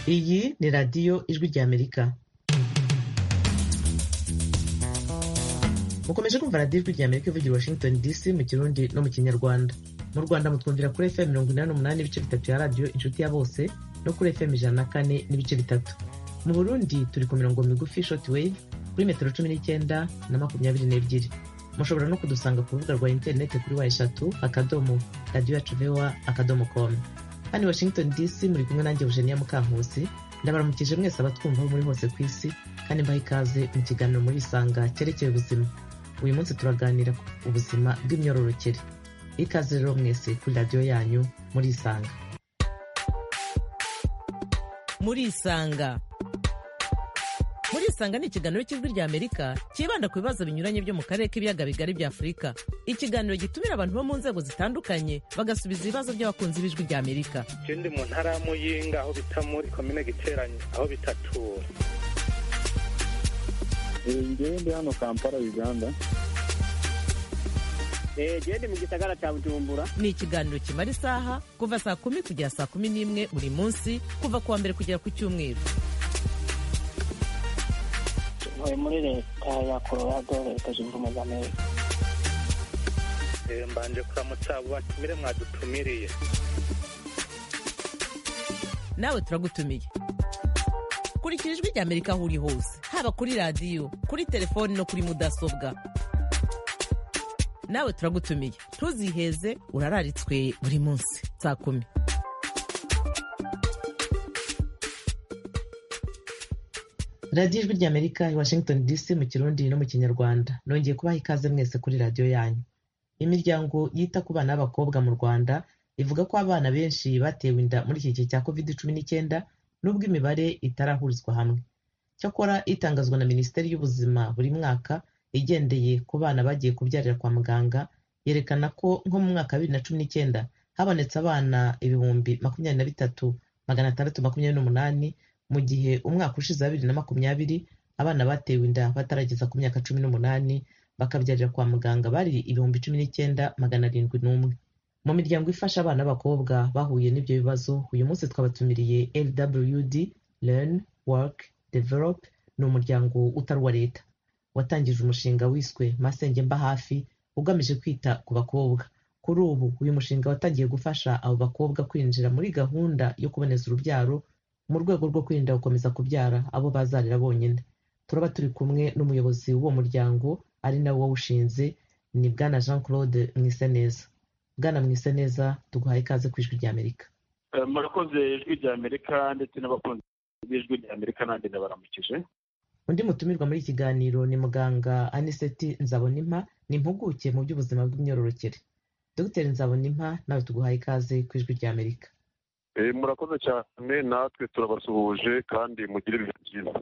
Iyi ni radiyo ijwi ry'Amerika mukomeje kumva radiyo ijwi ry'Amerika ivugira i Washington DC mu kirundi no mu kinyarwanda mu Rwanda mutwumvira kuri FM mirongo inani n'umunani n'ibice bitatu ya radiyo inshuti ya bose no kuri FM ijana na kane n'ibice bitatu mu Burundi turi ku mirongo migufi shortwave kuri metero cumi n'icyenda na makumyabiri n'ebyiri mushobora no kudusanga ku rubuga rwa interineti kuri wa eshatu akadomo radiyo yacu vewa akadomo komu hano i washington dc muri kumwe nanjye eugenia mukankusi ndabaramukije mwese abatwumva aho muri hose ku isi kandi mbaha ikaze mu kiganiro muri isanga cyerekeye ubuzima uyu munsi turaganira ku buzima bw'imyororokere ikaze rero mwese kuri radiyo yanyu muri isanga muri isanga murisanga ni ikiganiro cy'ijwi ry'amerika cyibanda ku bibazo binyuranye byo mu karere k'ibiyaga bigari bya afurika ikiganiro gitumira abantu bo mu nzego zitandukanye bagasubiza ibibazo by'abakunzi b'ijwi ry'amerika icyo ndi mu ntara ya muyinga aho bita muri komine giteranye aho bita tura ngewe ndi hano kampala uganda gende mu gisagara cya bujumbura ni ikiganiro kimara isaha kuva saa kumi kugera saa kumi n'imwe buri munsi kuva ku wa mbere kugera ku cyumweru ntuye muri leta ya colorado leta zunze ubumwe za amerika mbanje kuramutsa abo batumire mwadutumiriye nawe turagutumiye kurikira ijwi rya amerika aho uri hose haba kuri radiyo kuri telefoni no kuri mudasobwa nawe turagutumiye ntuziheze urararitswe buri munsi saa kumi radiyo ijwi ry'amerika i washington dc mu kirundi no mu kinyarwanda nongeye kubaha ikaze mwese kuri radiyo yanyu imiryango yita ku bana b'abakobwa mu rwanda ivuga ko abana benshi batewe inda muri iki gihe cya covid cumi n'icyenda n'ubwo imibare itarahurizwa hamwe cyakora itangazwa na minisiteri y'ubuzima buri mwaka igendeye ku bana bagiye kubyarira kwa muganga yerekana ko nko mu mwaka wa bibiri na cumi n'icyenda habonetse abana ibihumbi makumyabiri na bitatu magana atandatu makumyabiri n'umunani mu gihe umwaka ushize wa bibiri na makumyabiri abana batewe inda batarageza ku myaka cumi n'umunani bakabyarira kwa muganga bari ibihumbi cumi n'icyenda magana arindwi n'umwe mu miryango ifasha abana b'abakobwa bahuye n'ibyo bibazo uyu munsi twabatumiriye lwd learn work develop ni umuryango utari uwa leta watangije umushinga wiswe masenge mba hafi ugamije kwita ku bakobwa kuri ubu uyu mushinga watangiye gufasha abo bakobwa kwinjira muri gahunda yo kuboneza urubyaro mu rwego rwo kwirinda gukomeza kubyara abo bazarira bonyine turaba turi kumwe n'umuyobozi w'uwo muryango ari nawe wawushinze ni bwana jean claude mwiseneza bwana mwiseneza tuguhaye ikaze ku ijwi ry'amerika murakoze ijwi ry'amerika ndetse n'abakunzi b'ijwi ry'amerika n'andi ndabaramukije undi mutumirwa muri iki kiganiro ni muganga aniseti nzabonimpa ni impuguke mu by'ubuzima bw'imyororokere dogiteri nzabonimpa nawe tuguhaye ikaze ku ijwi ry'amerika murakoze cyane natwe turabasuhuje kandi mugire ibihe byiza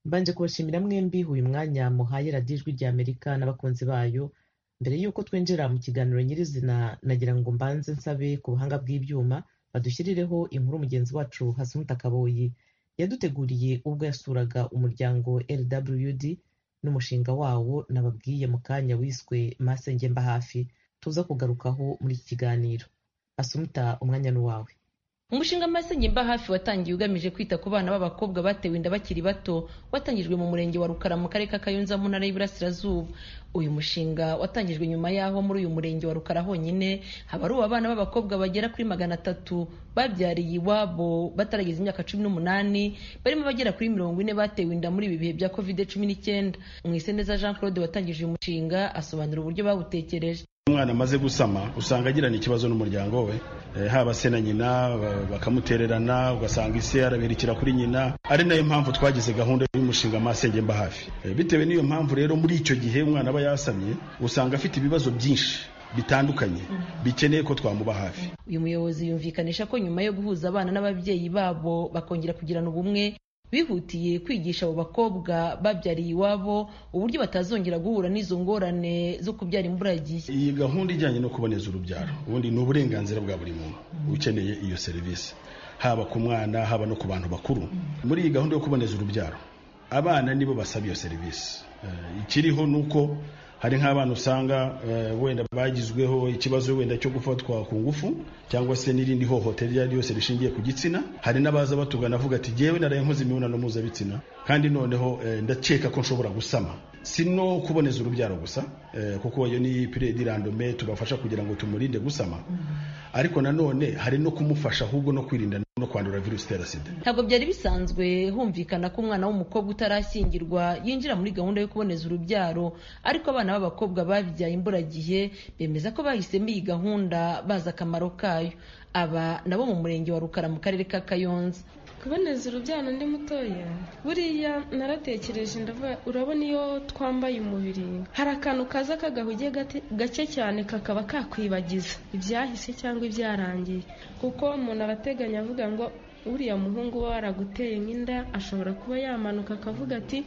mbanje kubashimira mwembi uyu mwanya muhaye radiyo ijwi ry'amerika n'abakunzi bayo mbere y'uko twinjira mu kiganiro nyirizina nagira ngo mbanze nsabe ku buhanga bw'ibyuma badushyirireho inkuru mugenzi wacu hasumuta kaboyi yaduteguriye ubwo yasuraga umuryango lwd n'umushinga wawo nababwiye mu kanya wiswe masenge mba hafi tuza kugarukaho muri iki kiganiro asumuta umwanya n'uwawe umushinga masenge mba hafi watangiye ugamije kwita ku bana b'abakobwa batewe inda bakiri bato watangijwe mu murenge wa rukara mu karere ka kayonza mu ntara y'iburasirazuba uyu mushinga watangijwe nyuma y'aho muri uyu murenge wa rukara honyine haba ari abana b'abakobwa bagera kuri magana atatu babyariye iwabo batarageza imyaka cumi n'umunani barimo bagera kuri mirongo ine batewe inda muri ibi bihe bya covid cumi n'icyenda mwiseneza jean claude watangije uyu mushinga asobanura uburyo bawutekereje umwana amaze gusama usanga agirana ikibazo n'umuryango we haba se na nyina bakamutererana ugasanga isi yarabirikira kuri nyina ari nayo mpamvu twagize gahunda y'umushinga masenge mba hafi bitewe n'iyo mpamvu rero muri icyo gihe umwana aba yasamye usanga afite ibibazo byinshi bitandukanye bikeneye ko twamuba hafi uyu muyobozi yumvikanisha ko nyuma yo guhuza abana n'ababyeyi babo bakongera kugirana ubumwe bihutiye kwigisha abo bakobwa babyariye iwabo uburyo batazongera guhura n'izo ngorane zo kubyara imburagihe iyi gahunda ijyanye no kuboneza urubyaro ubundi ni uburenganzira bwa buri muntu ukeneye iyo serivisi haba ku mwana haba no ku bantu bakuru muri iyi gahunda yo kuboneza urubyaro abana nibo basaba iyo serivisi ikiriho ni uko hari nk'abana usanga eh, wenda bagizweho ikibazo wenda cyo gufatwa ku ngufu cyangwa se n'irindi hohotera iryo ari ryo yose rishingiye ku gitsina hari n'abaza batugana avuga ati jyewe naraye nkoze imibonano mpuzabitsina kandi noneho eh, ndakeka ko nshobora gusama si no kuboneza urubyaro gusa eh, kuko iyo ni piredi randome tubafasha kugira ngo tumurinde gusama ariko nanone hari no kumufasha ahubwo no kwirinda no kwandura virusi itera sida ntabwo byari bisanzwe humvikana ko umwana w'umukobwa utarashyingirwa yinjira muri gahunda yo kuboneza urubyaro ariko abana b'abakobwa babyaye imburagihe bemeza ko bahisemo iyi gahunda bazi akamaro kayo aba nabo mu murenge wa rukara mu karere ka kayonza kuboneza urubyaro ndi mutoya buriya naratekereje ndavuga urabona iyo twambaye umubiri hari akantu kaza kagahugiye gate- gake cyane kakaba kakwibagiza ibyahise cyangwa ibyarangiye kuko umuntu arateganya avuga ngo uriya muhungu we waraguteye nk'inda ashobora kuba yamanuka akavuga ati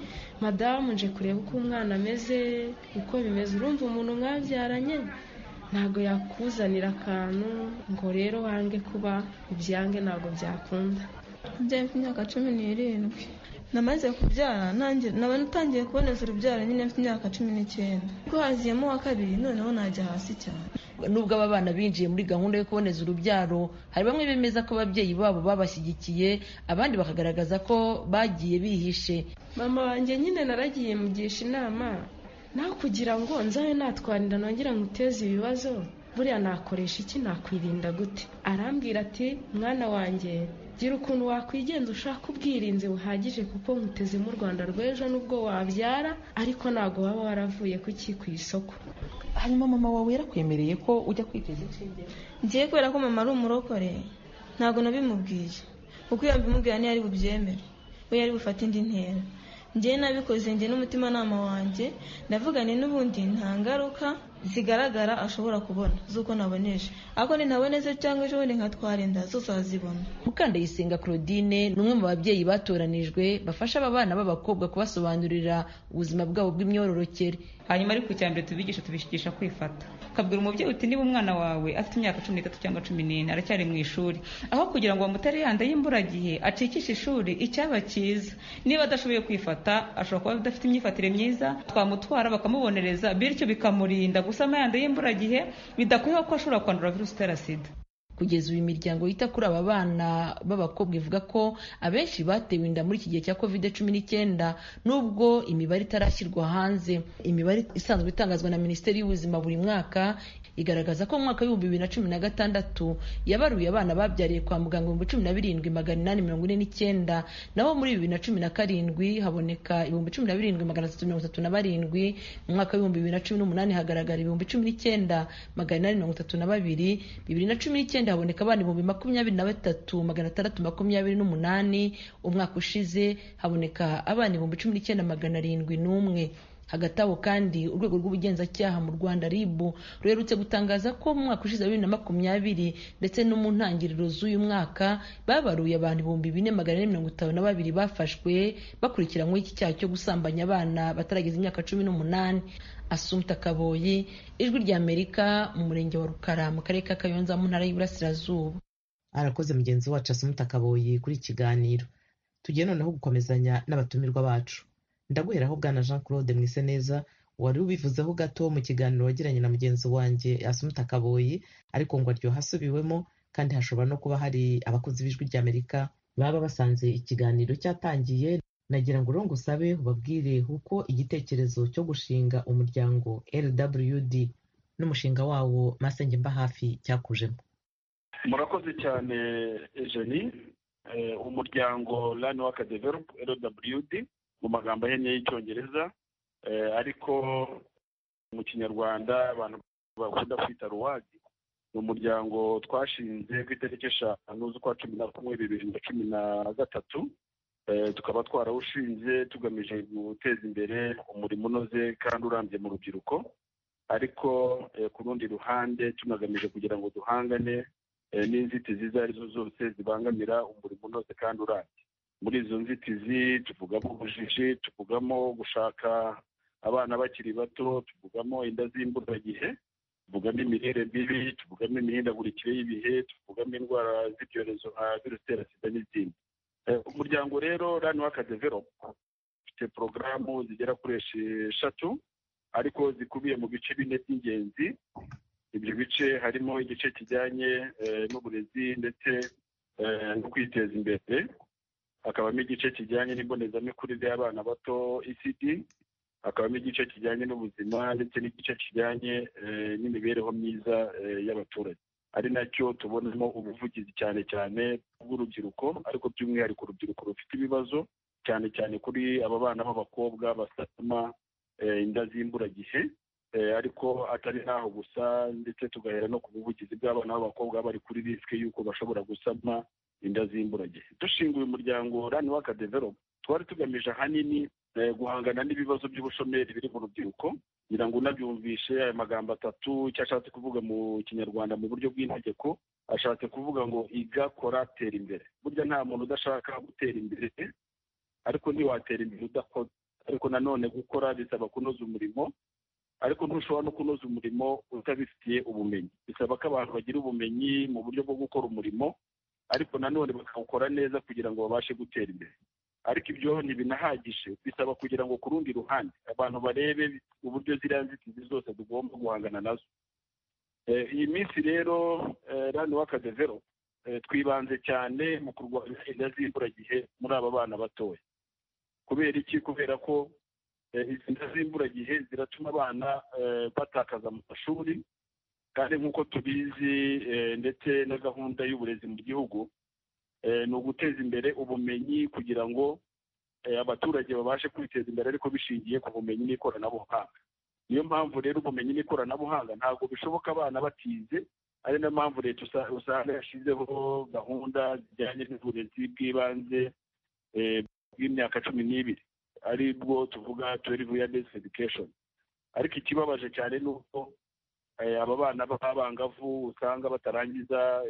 madamu nje kureba uko umwana ameze uko bimeze urumva umuntu mwabyaranye ntabwo yakuzanira akantu ngo rero wange kuba ubyange ntabwo byakunda byaye mfite imyaka cumi n'irindwi namaze kubyara nanjye naba natangiye kuboneza urubyaro nyine mfite imyaka cumi n'icyenda ubwo haziyemo uwa kabiri noneho najya hasi cyane nubwo aba bana binjiye muri gahunda yo kuboneza urubyaro hari bamwe bemeza ko ababyeyi babo babashyigikiye abandi bakagaragaza ko bagiye bihishe mama wanjye nyine naragiye mugisha inama nawe kugira ngo nzabe natwarira nongera nguteze ibibazo buriya nakoresha iki nakwirinda gute arambwira ati mwana wanjye gira ukuntu wakwigenza ushaka ubwirinzi buhagije kuko nkutezemo u rwanda rw'ejo nubwo wabyara ariko ntabwo waba waravuye kuki ku isoko hanyuma mama wawe yarakwemereye ko ujya kwiteza inshinge ngiye kubera ko mama ari umurokore ntabwo nabimubwiye kuko iyo mbimubwira niyo ari bubyemere we yari bufate indi ntera ngiye nabikoze njye n'umutimanama wanjye ndavuga ni n'ubundi nta ngaruka zigaragara ashobora kubona z'uko naboneje ariko nintaboneze cyangwa ejo bundi nkatwara inda zose azibona mukandayisenga claudine ni umwe mu babyeyi batoranijwe bafasha aba bana b'abakobwa kubasobanurira ubuzima bwabo bw'imyororokere hanyuma ariko icya mbere tubigisha tubishigisha kwifata ukabwira umubyeyi uti niba umwana wawe afite imyaka cumi n'itatu cyangwa cumi n'ine aracyari mu ishuri aho kugira ngo bamutere yanda y'imburagihe acikishe ishuri icyaba cyiza niba adashoboye kwifata ashobora kuba adafite imyifatire myiza twamutwara bakamubonereza bityo bikamurinda gusama yanda y'imburagihe bidakwiye ko ashobora kwandura virusi itera sida kugeza ubu imiryango yita kuri aba bana b'abakobwa ivuga ko abenshi batewe inda muri iki gihe cya covid cumi n'icyenda nubwo imibare itarashyirwa hanze imibare isanzwe itangazwa na minisiteri y'ubuzima buri mwaka igaragaza ko mu mwaka w'ibihumbi bibiri na cumi na gatandatu yabaruye abana babyariye kwa muganga ibihumbi cumi na birindwi magana inani mirongo ine n'icyenda naho muri bibiri na cumi na karindwi haboneka ibihumbi cumi na birindwi magana atatu mirongo itatu na barindwi mu mwaka w'ibihumbi bibiri na cumi n'umunani hagaragara ibihumbi cumi n'icyenda magana inani mirongo itatu na babiri bibiri na cumi n'icyenda haboneka abana ibihumbi makumyabiri na batatu magana atandatu makumyabiri n'umunani umwaka ushize haboneka abana ibihumbi cumi n'icyenda magana arindwi n'umwe hagati aho kandi urwego rw'ubugenzacyaha mu rwanda rib ruherutse gutangaza ko mu mwaka ushize wa bibiri na makumyabiri ndetse no mu ntangiriro z'uyu mwaka babaruye abantu ibihumbi bine magana ane mirongo itanu na babiri bafashwe bakurikiranyweho iki cyaha cyo gusambanya abana batarageza imyaka cumi n'umunani asumta kaboyi ijwi ry'amerika mu murenge wa rukara mu karere ka kayonza mu ntara y'iburasirazuba arakoze mugenzi wacu asumta kaboyi kuri iki kiganiro tugiye noneho gukomezanya n'abatumirwa bacu ndaguheraho bwana jean claude mwiseneza wari ubivuzeho gato mu kiganiro wagiranye na mugenzi wanjye asumuta kaboyi ariko ngo aryoha asubiwemo kandi hashobora no kuba hari abakozi b'ijwi ry'amerika baba basanze ikiganiro cyatangiye nagira ngo urongo usabe ubabwire uko igitekerezo cyo gushinga umuryango lwd n'umushinga wawo masenge mba hafi cyakujemo murakoze cyane jeni Eh, umuryango rani waka developu lwd mu magambo ahenye y'icyongereza eh, ariko mu kinyarwanda abantu bakunda kwita ruwadi ni umuryango twashinze ku itariki eshanu z'ukwa cumi na kumwe bibiri na cumi na gatatu Eh, tukaba twarawushinze tugamije guteza imbere umurimo unoze kandi urambye mu rubyiruko ariko eh, ku rundi ruhande tunagamije kugira ngo duhangane eh, n'inzitizi izo ari zo zose zibangamira umurimo unoze kandi urambye muri izo nzitizi tuvugamo ubujiji tuvugamo gushaka abana bakiri bato tuvugamo inda z'imburagihe tuvugamo imirire mibi tuvugamo imihindagurikire y'ibihe tuvugamo indwara z'ibyorezo nka virusi itera sida n'izindi Eh, umuryango rero rani waka developu ufite porogaramu zigera kuri esheshatu ariko zikubiye mu bice bine by'ingenzi ibyo bice harimo igice kijyanye n'uburezi ndetse no kwiteza imbere hakabamo igice kijyanye n'ibonezamikurire y'abana bato icd hakabamo igice kijyanye n'ubuzima ndetse n'igice kijyanye n'imibereho myiza y'abaturage ari nacyo tubonamo ubuvugizi cyane cyane bw'urubyiruko ariko by'umwihariko urubyiruko rufite ibibazo cyane cyane kuri aba bana b'abakobwa basama inda z'imburagihe ariko atari n'aho gusa ndetse tugahera no ku buvugizi bw'abana b'abakobwa bari kuri risike y'uko bashobora gusama inda z'imburagihe dushinga uyu muryango rani waka develope twari tugamije ahanini guhangana n'ibibazo by'ubushomeri biri mu rubyiruko kugira ngo unabyumvishe aya magambo atatu icyo ashatse kuvuga mu kinyarwanda mu buryo bw'integeko ashatse kuvuga ngo iga kora tera imbere burya nta muntu udashaka gutera imbere ariko ntiwatera imbere udakora ariko nanone gukora bisaba kunoza umurimo ariko ntushobora no kunoza umurimo utabifitiye ubumenyi bisaba ko abantu bagira ubumenyi mu buryo bwo gukora umurimo ariko nanone bakawukora neza kugira ngo babashe gutera imbere ariko ibyo ntibinahagije bisaba kugira ngo ku rundi ruhande abantu barebe uburyo ziriya nzitizi zose tugomba guhangana nazo iyi minsi rero rani w'akadevero twibanze cyane mu kurwanya inda z'imburagihe muri aba bana batoya kubera iki kubera ko izi nda z'imburagihe ziratuma abana batakaza mu mashuri kandi nk'uko tubizi ndetse na gahunda y'uburezi mu gihugu ni uguteza imbere ubumenyi kugira ngo abaturage babashe kwiteza imbere ariko bishingiye ku bumenyi n'ikoranabuhanga niyo mpamvu rero ubumenyi n'ikoranabuhanga ntabwo bishoboka abana batize ari nayo mpamvu leta usanga yashyizeho gahunda zijyanye n'uburezi bw'ibanze bw'imyaka cumi n'ibiri ari bwo tuvuga twelve year based education ariko ikibabaje cyane ni uko aba bana b'abangavu usanga batarangiza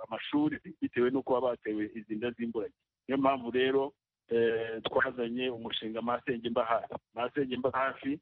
amashuri bitewe n'uko baba batewe izi nda z'imburage niyo mpamvu rero twazanye umushinga masenge mba hafi masenge mba hafi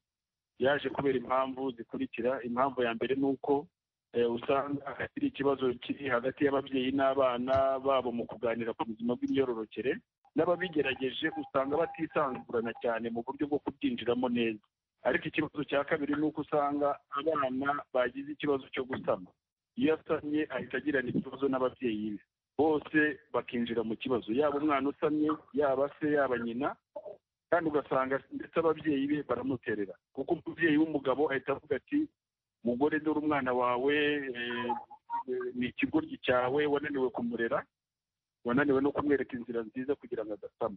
yaje kubera impamvu zikurikira impamvu ya mbere ni uko usanga hari ikibazo kiri hagati y'ababyeyi n'abana babo mu kuganira ku buzima bw'imyororokere n'ababigerageje usanga batisanzurana cyane mu buryo bwo kubyinjiramo neza ariko ikibazo cya kabiri ni uko usanga abana bagize ikibazo cyo gusama iyo asamye ahita agirana ikibazo n'ababyeyi be bose bakinjira mu kibazo yaba umwana usamye yaba se yaba nyina kandi ugasanga ndetse ababyeyi be baramuterera kuko umubyeyi w'umugabo ahita avuga ati mugore dore umwana wawe ni ikigoryi cyawe wananiwe kumurera wananiwe no kumwereka inzira nziza kugira ngo adasama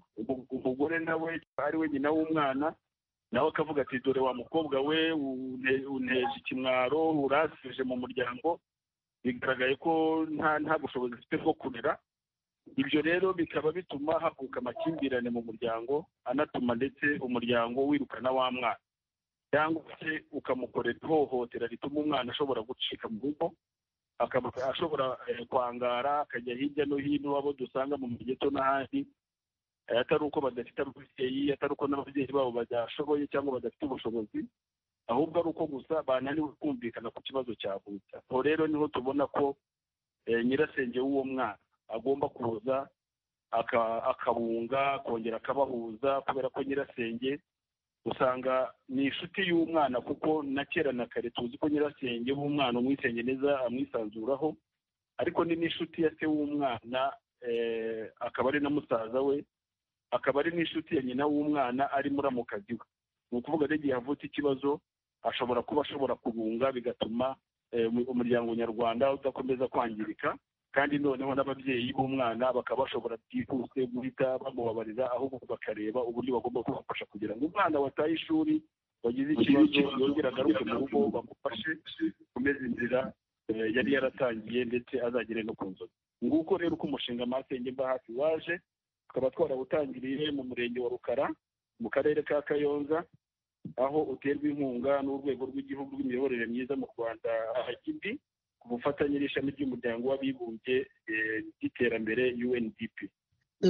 umugore nawe ari we nyina w'umwana nawe akavuga ati dore wa mukobwa we unteje ikimwaro urasije mu muryango bigaragaye ko nta nta bushobozi afite bwo kurera ibyo rero bikaba bituma havuka amakimbirane mu muryango anatuma ndetse umuryango wirukana wa mwana cyangwa se ukamukorera ihohotera rituma umwana ashobora gucika mu rugo akaba ashobora kwangara akajya hirya no hino abo dusanga mu migeto n'ahandi atari uko badafite ababyeyi atari uko n'ababyeyi babo badashoboye cyangwa badafite ubushobozi ahubwo ari uko gusa bananiwe kumvikana ku kibazo cyavutse aho rero niho tubona ko nyirasenge w'uwo mwana agomba kuza akabunga akongera akabahuza kubera ko nyirasenge usanga ni inshuti y'umwana kuko na kera na kare tuzi ko nyirasenge w'umwana umwisenge neza amwisanzuraho ariko ni n'inshuti ya se w'umwana akaba ari na musaza we akaba ari n'inshuti ya nyina w'umwana ari muramukazi we ni ukuvuga n'igihe havutse ikibazo ashobora kuba ashobora kubunga bigatuma umuryango nyarwanda udakomeza kwangirika kandi noneho n'ababyeyi b'umwana bakaba bashobora byihuse guhita bamubabariza ahubwo bakareba uburyo bagomba kubafasha kugira ngo umwana wataye ishuri wagize ikibazo yongere agaruke mu rugo bamufashe kumeza inzira yari yaratangiye ndetse azagere no ku nzozi nguko rero uko umushinga masenge mba hafi waje tukaba twarawutangiriye mu murenge wa rukara mu karere ka kayonza aho uterwa inkunga n'urwego rw'igihugu rw'imiyoborere myiza mu rwanda ahagidi ku bufatanye n'ishami ry'umuryango w'abibumbye ry'iterambere undp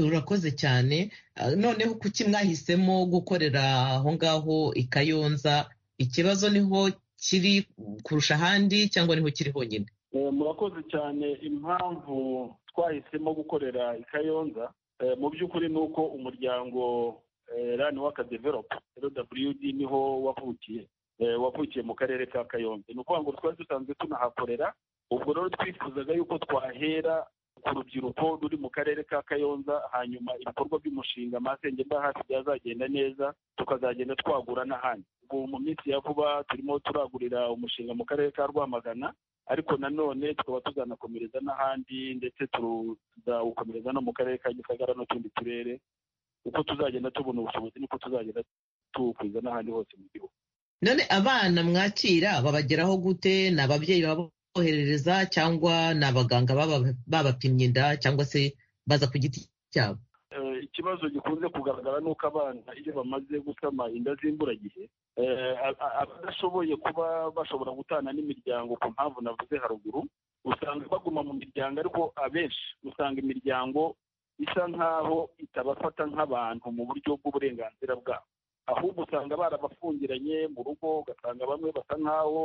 urakoze cyane noneho kuki mwahisemo gukorera aho ngaho i kayonza ikibazo niho kiri kurusha ahandi cyangwa niho kiri honyine murakoze cyane impamvu twahisemo gukorera i kayonza mu by'ukuri ni uko umuryango rani waka develope rwd niho wavukiye wavukiye mu karere ka kayonza ni ukuvuga ngo twari dusanzwe tunahakorera ubwo rero twifuzaga yuko twahera ku rubyiruko ruri mu karere ka kayonza hanyuma ibikorwa by'umushinga amasenge mba hafi byazagenda neza tukazagenda twagura n'ahandi ubu mu minsi ya vuba turimo turagurira umushinga mu karere ka rwamagana ariko nanone tukaba tuzanakomereza n'ahandi ndetse tuzawukomereza no mu karere ka gisagara n'utundi turere uko tuzagenda tubona ubushobozi niko tuzagenda tuwukwiza n'ahandi hose mu gihugu none abana mwakira babageraho gute ni ababyeyi baboherereza cyangwa ni abaganga babapimye inda cyangwa se baza ku giti cyabo ikibazo gikunze kugaragara ni uko abana iyo bamaze gusama inda z'imburagihe abadashoboye kuba bashobora gutana n'imiryango ku mpamvu navuze haruguru usanga baguma mu miryango ariko abenshi usanga imiryango isa nk'aho itabafata nk'abantu mu buryo bw'uburenganzira bwabo ahubwo usanga barabafungiranye mu rugo ugasanga bamwe basa nk'aho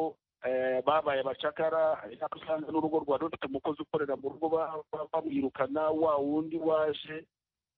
babaye abacakara hari n'aho usanga n'urugo rwari rufite umukozi ukorera mu rugo bamwirukana wa wundi waje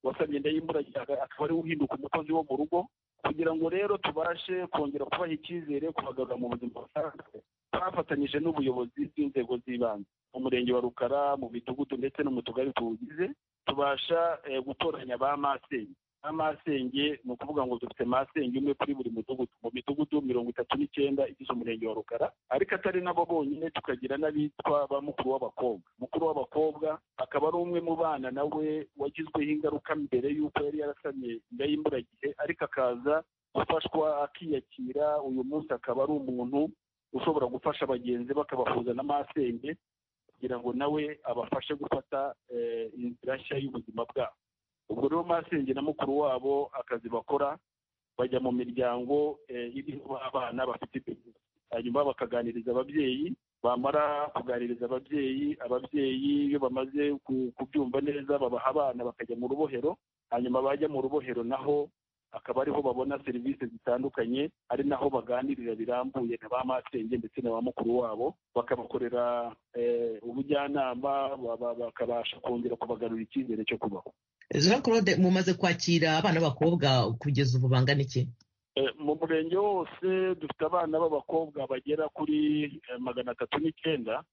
wasabye inda y'imburagihe akaba ariwe uhinduka umukozi wo mu rugo kugira ngo rero tubashe kongera kubaha icyizere kubagarura mu buzima busanzwe twafatanyije n'ubuyobozi bw'inzego z'ibanze mu murenge wa rukara mu midugudu ndetse no mu tugari tuwugize tubasha gutoranya ba masenge ba masenge ni ukuvuga ngo dufite masenge umwe kuri buri mudugudu mu midugudu mirongo itatu n'icyenda igize umurenge wa rukara ariko atari nabo bonyine tukagira n'abitwa ba mukuru w'abakobwa mukuru w'abakobwa akaba ari umwe mu bana nawe wagizweho ingaruka mbere y'uko yari yarasamye inda y'imburagihe ariko akaza gufashwa akiyakira uyu munsi akaba ari umuntu ushobora gufasha bagenzi bakabahuza na masenge kugira ngo nawe abafashe gufata inzira nshya y'ubuzima bwabo ubwo rero masenge na mukuru wabo akazi bakora bajya mu miryango iriho abana bafite ibibazo hanyuma bakaganiriza ababyeyi bamara kuganiriza ababyeyi ababyeyi iyo bamaze kubyumva neza babaha abana bakajya mu rubohero hanyuma bajya mu rubohero naho akaba ariho babona serivisi zitandukanye ari naho baganirira birambuye na ba masenge ndetse na ba mukuru wabo bakabakorera ubujyanama bakabasha kongera kubagarura icyizere cyo kubaho jean claude mumaze kwakira abana b'abakobwa kugeza ubu bangana iki mu murenge wose dufite abana b'abakobwa bagera kuri magana atatu n'icyenda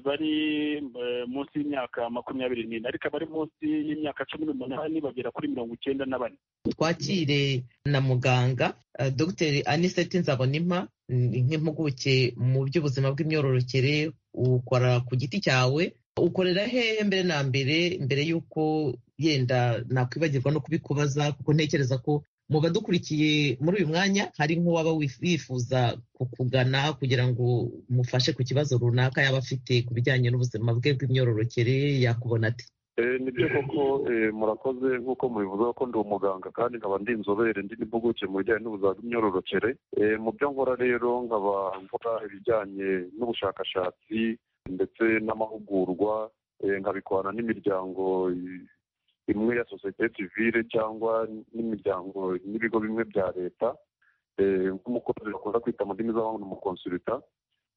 bari munsi y'imyaka makumyabiri n'ine ariko abari munsi y'imyaka cumi n'umunani bagera kuri mirongo icyenda na bane twakire na muganga dr aniseti nzabonimpa nk'impuguke mu by'ubuzima bw'imyororokere ukora ku giti cyawe ukorera hehe mbere na mbere mbere y'uko yenda nakwibagirwa no kubikubaza kuko ntekereza ko mu badukurikiye muri uyu mwanya hari nk'uwaba wifuza kukugana kugira ngo mufashe ku kibazo runaka yaba afite ku bijyanye n'ubuzima bwe bw'imyororokere yakubona ati ni byo koko murakoze nk'uko mubivuga ko ndi umuganga kandi nkaba ndi inzobere ndi n'impuguke mu bijyanye n'ubuzima bw'imyororokere mu byo nkora rero nkaba nkora ibijyanye n'ubushakashatsi ndetse n'amahugurwa nkabikorana n'imiryango imwe ya sosiyete sivile cyangwa n'imiryango n'ibigo bimwe bya leta nk'umukozi bakunda kwita mu ndimi z'abahungu umukonsulita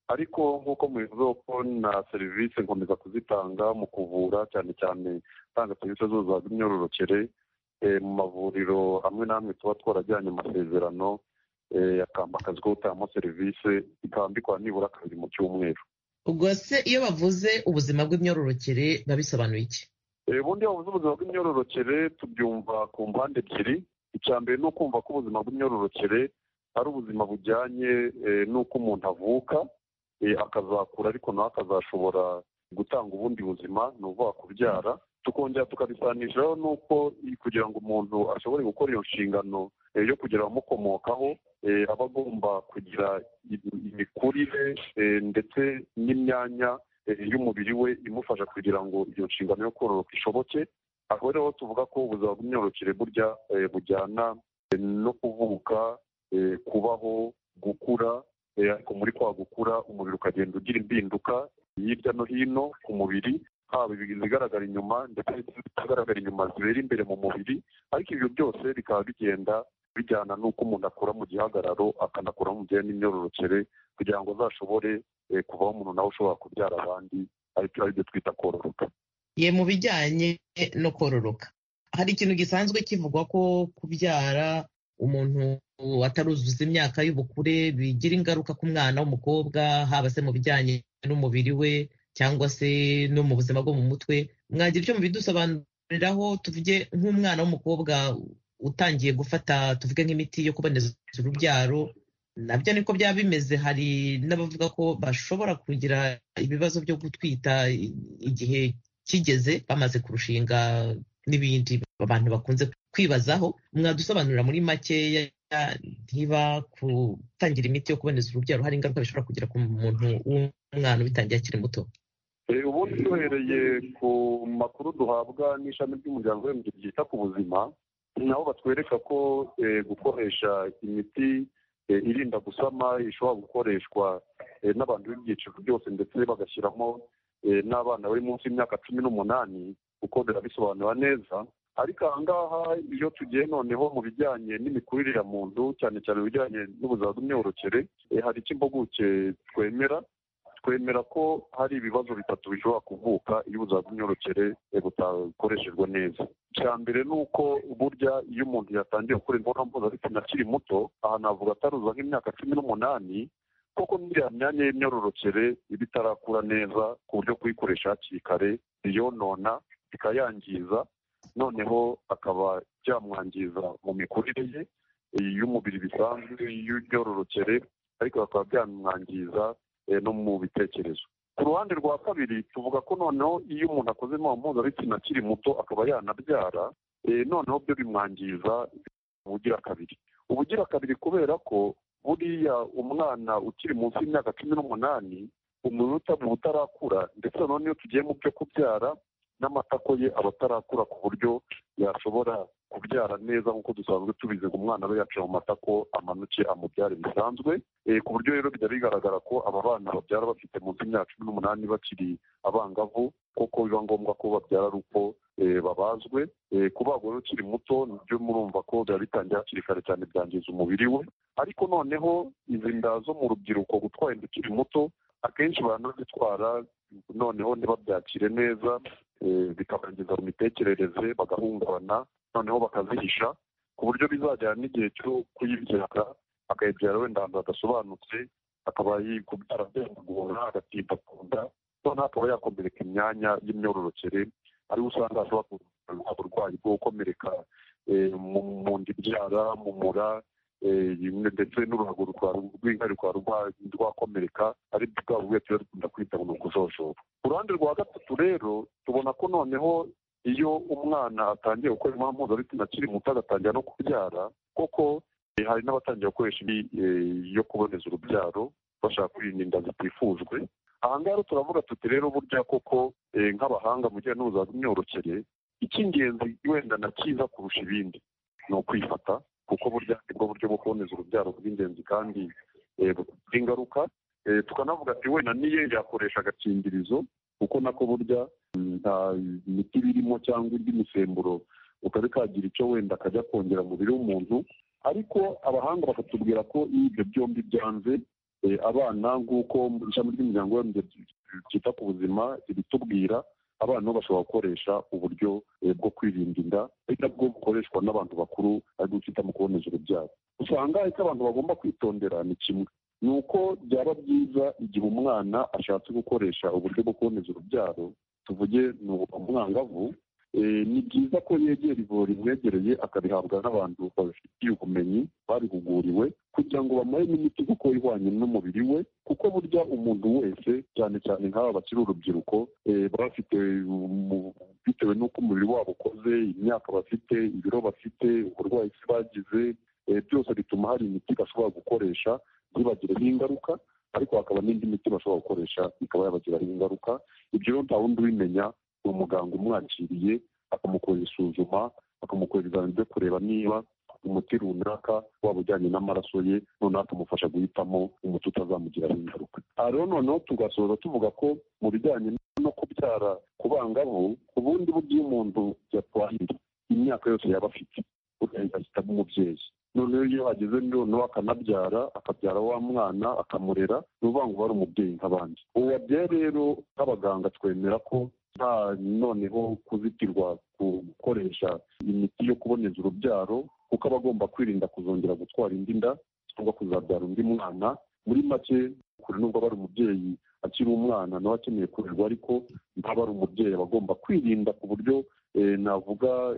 ariko nk'uko mubivuze ko na serivisi nkomeza kuzitanga mu kuvura cyane cyane tanga serivisi zose z'imyororokere mu mavuriro hamwe n'amwe tuba twarajyanye amasezerano akamba akazi ko gutangamo serivisi bikaba mbikora nibura kabiri mu cyumweru ubwo se iyo bavuze ubuzima bw'imyororokere babisobanuye iki ubundi bavuze ubuzima bw'imyororokere tubyumva ku mpande ebyiri icya mbere ni ukumva ko ubuzima bw'imyororokere ari ubuzima bujyanye n'uko umuntu avuka akazakura ariko nawe akazashobora gutanga ubundi buzima ni ukuvuga kubyara tukongera tukabisanishaho n'uko kugira ngo umuntu ashobore gukora iyo nshingano yo kugira abamukomokaho aba agomba kugira imikurire ndetse n'imyanya y'umubiri we imufasha kugira ngo iyo nshingano yo kororoka ishoboke aho rero tuvuga ko ubuzima bw'imyororokere burya bujyana no kuvuka kubaho gukura ariko muri kwa gukura umubiri ukagenda ugira impinduka hirya no hino ku mubiri haba izigaragara inyuma ndetse n'izitagaragara inyuma zibera imbere mu mubiri ariko ibyo byose bikaba bigenda bijyana n'uko umuntu akura mu gihagararo akanakura mu gihe n'imyororokere kugira ngo azashobore kuvaho umuntu nawe ushobora kubyara abandi aribyo twita kororoka ye mu bijyanye no kororoka hari ikintu gisanzwe kivugwa ko kubyara umuntu ataruzuza imyaka y'ubukure bigira ingaruka ku mwana w'umukobwa haba se mu bijyanye n'umubiri we cyangwa se no mu buzima bwo mu mutwe mwagira icyo mubidusobanuriraho tuvuge nk'umwana w'umukobwa utangiye gufata tuvuge nk'imiti yo kuboneza urubyaro nabyo niko byaba bimeze hari n'abavuga ko bashobora kugira ibibazo byo gutwita igihe kigeze bamaze kurushinga n'ibindi abantu bakunze kwibazaho mwadusobanurira muri makeya niba gutangira imiti yo kuboneza urubyaro hari ingaruka bishobora kugira ku muntu w'umwana ubitangiye akiri muto ubundi duhereye ku makuru duhabwa n'ishami ry'umuryango w'abibumbye ryita ku buzima nabo batwereka ko gukoresha imiti irinda gusama ishobora gukoreshwa n'abantu b'ibyiciro byose ndetse bagashyiramo n'abana bari munsi y'imyaka cumi n'umunani kuko birabisobanura neza ariko aha ngaha iyo tugiye noneho mu bijyanye n'imikurire ya muntu cyane cyane ibijyanye n'ubuzima bw'imyororokere hari icyo impuguke twemera twemera ko hari ibibazo bitatu bishobora kuvuka iyo ubuzima bw'imyororokere butakoreshejwe neza icya mbere ni uko burya iyo umuntu yatangiye gukora imibonano mpuzabitsina akiri muto aha navuga ataruza nk'imyaka cumi n'umunani koko n'iriya myanya y'imyororokere iba itarakura neza ku buryo kuyikoresha hakiri kare iyonona ikayangiza noneho akaba byamwangiza mu mikurire ye y'umubiri bisanzwe y'imyororokere ariko bakaba byamwangiza no mu bitekerezo ku ruhande rwa kabiri tuvuga ko noneho iyo umuntu akoze imibonano mpuzabitsina akiri muto akaba yanabyara noneho byo bimwangiza ubugira kabiri ubugira kabiri kubera ko buriya umwana ukiri munsi y'imyaka cumi n'umunani umunota mu utarakura ndetse noneho iyo tugiye mu byo kubyara n'amatako ye aba atarakura ku buryo yashobora kubyara neza nk'uko dusanzwe tubizi ngo umwana aba yaciye mu matako amanuke amubyare bisanzwe ku buryo rero bijya bigaragara ko aba bana babyara bafite munsi y'imyaka cumi n'umunani bakiri abangavu kuko biba ngombwa ko babyara ari uko babazwe kubagwa rero ukiri muto nibyo murumva ko biba bitangiye hakiri kare cyane byangiza umubiri we ariko noneho izi nda zo mu rubyiruko gutwara inda ukiri muto akenshi baranazitwara noneho ntibabyakire neza bikabangiza mu mitekerereze bagahungabana noneho bakazihisha ku buryo bizajyana n'igihe cyo kuyibyara akayibyara wenda ahantu hadasobanutse akaba kubyara byamugora agatinda ku nda noneho akaba yakomereka imyanya y'imyororokere ariho usanga hashobora kuba uburwayi bwo gukomereka mu nda ibyara mu mura ndetse n'uruhago rw'inkari rukaba rwakomereka ari bwa buriya tuba dukunda kwita ngo ni ukujojoba ku ruhande rwa gatatu rero tubona ko noneho iyo umwana atangiye gukora imibonano mpuzabitsina akiri muto agatangira no kubyara koko hari n'abatangiye gukoresha indi yo kuboneza urubyaro bashaka kwirinda inda zitifujwe aha ngaha turavuga tuti rero burya koko nk'abahanga mu bijyanye n'ubuzima bw'imyororokere icy'ingenzi wenda na cyiza kurusha ibindi ni ukwifata kuko burya nibwo buryo bwo kuboneza urubyaro bw'ingenzi kandi bufite ingaruka tukanavuga ati wenda niyo yakoresha agakingirizo kuko nako burya nta miti birimo cyangwa indi misemburo ukaba kagira icyo wenda kajya kongera umubiri w'umuntu ariko abahanga bakatubwira ko iyo ibyo byombi byanze abana nk'uko ishami ry'umuryango ryita ku buzima ritubwira abana bo bashobora gukoresha uburyo bwo kwirinda inda ari nabwo bukoreshwa n'abantu bakuru aribwo twita mu kuboneza urubyaro usanga icyo abantu bagomba kwitondera ni kimwe ni uko byaba byiza igihe umwana ashatse gukoresha uburyo bwo kuboneza urubyaro tuvuge ni umwangavu ni byiza ko yegera ivuriro rimwegereye akabihabwa n'abantu babifitiye ubumenyi babihuguriwe kugira ngo bamuhe n'imiti kuko ihwanye n'umubiri we kuko burya umuntu wese cyane cyane nk'aba bakiri urubyiruko baba bafite bitewe n'uko umubiri wabo ukoze imyaka bafite ibiro bafite uburwayi bagize byose bituma hari imiti bashobora gukoresha ntibagireho ingaruka ariko hakaba n'indi miti bashobora gukoresha ikaba yabagiraho ingaruka ibyo rero nta wundi ubimenya ni umuganga umwakiriye akamukorera isuzuma akamukorera ibizamini byo kureba niba umuti runaka waba ujyanye n'amaraso ye noneho akamufasha guhitamo umuti utazamugiraho ingaruka aha rero noneho tugasoza tuvuga ko mu bijyanye no kubyara ku bangavu ubundi buryo iyo umuntu yatwaye inda imyaka yose yaba afite agahitamo umubyeyi noneho iyo ageze noneho akanabyara akabyara wa mwana akamurera ni ukuvuga ngo ari umubyeyi nk'abandi ubu wabyaye rero nk'abaganga twemera ko nta noneho kuzitirwa ku gukoresha imiti yo kuboneza urubyaro kuko aba agomba kwirinda kuzongera gutwara indi nda cyangwa kuzabyara undi mwana muri make kure nubwo aba ari umubyeyi akiri umwana nawe akeneye kurerwa ariko ntaba ari umubyeyi aba agomba kwirinda ku buryo navuga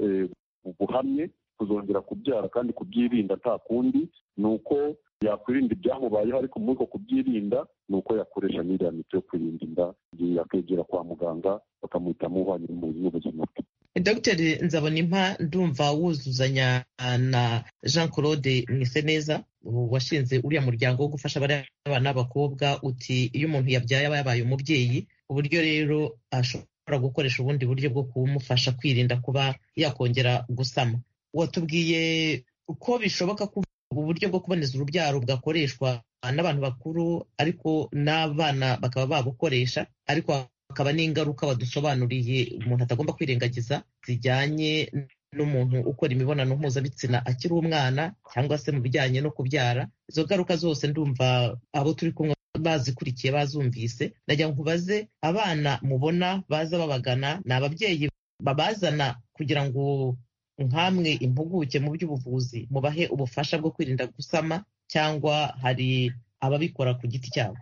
buhamye kuzongera kubyara kandi kubyirinda nta kundi ni uko yakwirinda ibyamubayeho ariko muri uko kubyirinda ni uko yakoresha n'iriya miti yo kwirinda inda igihe yakegera kwa muganga bakamuhitamo uhwanye n'ubuzima bwe dogiteri nzabonimpa ndumva wuzuzanya na jean claude mwiseneza washinze uriya muryango wo gufasha abana b'abakobwa uti iyo umuntu yabyaye aba yabaye umubyeyi ku buryo rero ashobora gukoresha ubundi buryo bwo kumufasha kwirinda kuba yakongera gusama watubwiye uko bishoboka ko uburyo bwo kuboneza urubyaro bwakoreshwa n'abantu bakuru ariko n'abana bakaba babukoresha ariko hakaba n'ingaruka badusobanuriye umuntu atagomba kwirengagiza zijyanye n'umuntu ukora imibonano mpuzabitsina akiri umwana cyangwa se mu bijyanye no kubyara izo ngaruka zose ndumva abo turi kumwe bazikurikiye bazumvise najya nkubaze abana mubona baza babagana ni ababyeyi babazana kugira ngo nkamwe impuguke mu by'ubuvuzi mubahe ubufasha bwo kwirinda gusama cyangwa hari ababikora ku giti cyabo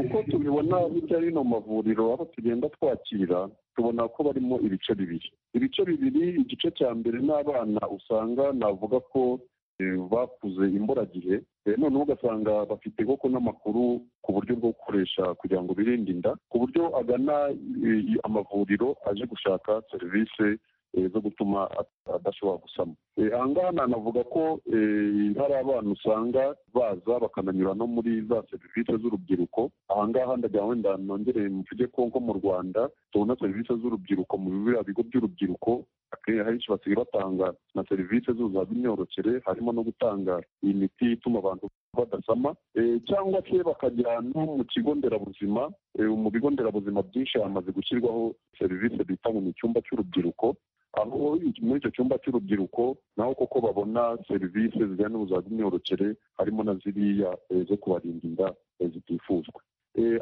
uko tubibona hirya hino mu mavuriro aho tugenda twakira tubona ko barimo ibice bibiri ibice bibiri igice cya mbere n'abana usanga navuga ko bakuze imburagihe noneho ugasanga bafite koko n'amakuru ku buryo bwo gukoresha kugira ngo birinde inda ku buryo agana amavuriro aje gushaka serivisi zo gutuma adashobora gusama aha ngaha nanavuga ko hari abana usanga baza bakananyura no muri za serivisi z'urubyiruko aha ngaha ndagira wenda nongere mvuge ko nko mu rwanda tubona serivisi z'urubyiruko mu biriya bigo by'urubyiruko akenshi basigaye batanga na serivisi z'ubuzima bw'imyororokere harimo no gutanga iyi miti ituma abantu badasama cyangwa se bakajya no mu kigo nderabuzima mu bigo nderabuzima byinshi hamaze gushyirwaho serivisi bita ngo ni icyumba cy'urubyiruko aho muri icyo cyumba cy'urubyiruko naho koko babona serivisi zijyanye n'ubuzima bw'imyororokere harimo na ziriya zo kubarinda inda zitifuzwa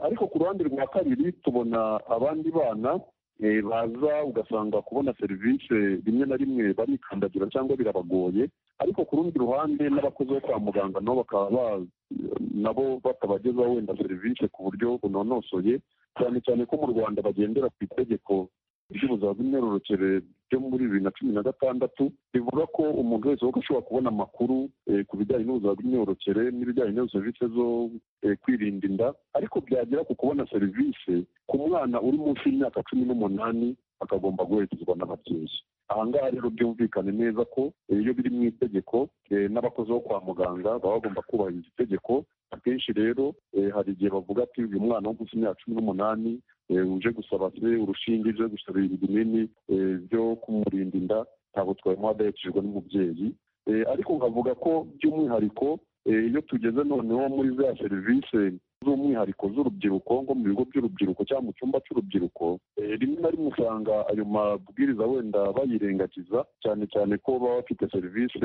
ariko ku ruhande rwa kabiri tubona abandi bana baza ugasanga kubona serivisi rimwe na rimwe barikandagira cyangwa birabagoye ariko ku rundi ruhande n'abakozi bo kwa muganga nabo bakaba nabo batabagezaho wenda serivisi ku buryo bunonosoye cyane cyane ko mu rwanda bagendera ku itegeko ry'ubuzima bw'imyororokere ryo muri bibiri na cumi na gatandatu rivuga ko umuntu wese ashobora kubona amakuru ku bijyanye n'ubuzima bw'imyororokere n'ibijyanye n'izo serivisi zo kwirinda inda ariko byagera ku kubona serivisi ku mwana uri munsi y'imyaka cumi n'umunani akagomba guherekezwa n'ababyeyi aha ngaha rero byumvikane neza ko iyo biri mu itegeko n'abakozi bo kwa muganga baba bagomba kubahiriza itegeko akenshi rero hari igihe bavuga ati uyu mwana wo munsi y'imyaka cumi n'umunani uje gusaba se urushinge uje gusaba ibinini byo kumurinda inda ntabwo twabimuha adahekejwe n'umubyeyi ariko nkavuga ko by'umwihariko iyo tugeze noneho muri za serivisi z'umwihariko z'urubyiruko nko mu bigo by'urubyiruko cyangwa mu cyumba cy'urubyiruko rimwe na rimwe usanga ayo mabwiriza wenda bayirengagiza cyane cyane ko baba bafite serivisi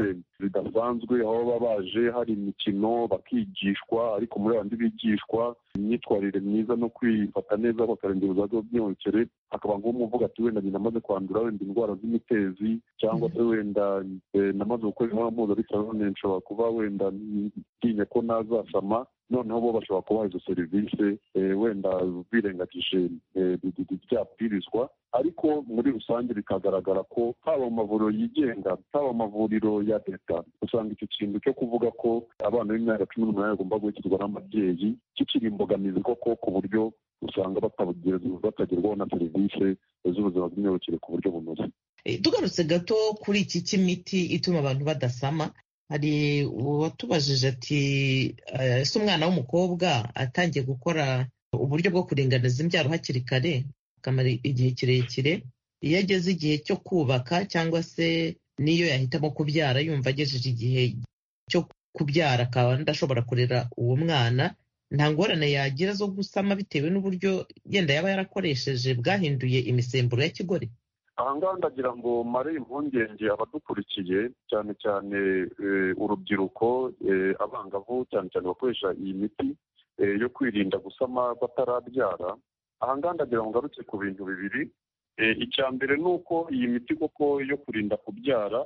zidasanzwe aho baba baje hari imikino bakigishwa ariko muri bandi bigishwa imyitwarire myiza no kwifata neza bakarengera ubuzima bw'imyororokere hakaba ngombwa uvuga ati wenda nyina amaze kwandura wenda indwara z'imitezi cyangwa se wenda namaze gukora imibonano mpuzabitsina none nshobora kuba wenda ntinya ko nazasama noneho bo bashobora kubaha izo serivisi wenda birengagije byabwirizwa ariko muri rusange bikagaragara ko haba mu mavuriro yigenga haba mu mavuriro ya leta usanga icyo kintu cyo kuvuga ko abana b'imyaka cumi n'umunani bagomba guhekirwa n'ababyeyi kikiri imbogamizi koko ku buryo usanga batagerwaho na serivisi z'ubuzima bw'imyororokere ku buryo bunoze tugarutse gato kuri iki cy'imiti ituma abantu badasama hari uwatubajije ati ese umwana w'umukobwa atangiye gukora uburyo bwo kuringaniza imbyaro hakiri kare akamara igihe kirekire iyo ageze igihe cyo kubaka cyangwa se n'iyo yahitamo kubyara yumva agejeje igihe cyo kubyara akaba ndashobora kurera uwo mwana nta ngorane yagira zo gusama bitewe n'uburyo yenda yaba yarakoresheje bwahinduye imisemburo ya kigore aha ngaha ndagira ngo mare impungenge abadukurikiye cyane cyane urubyiruko abangavu cyane cyane bakoresha iyi miti yo kwirinda gusama batarabyara aha ngaha ndagira ngo ngarutse ku bintu bibiri icya mbere ni uko iyi miti koko yo kurinda kubyara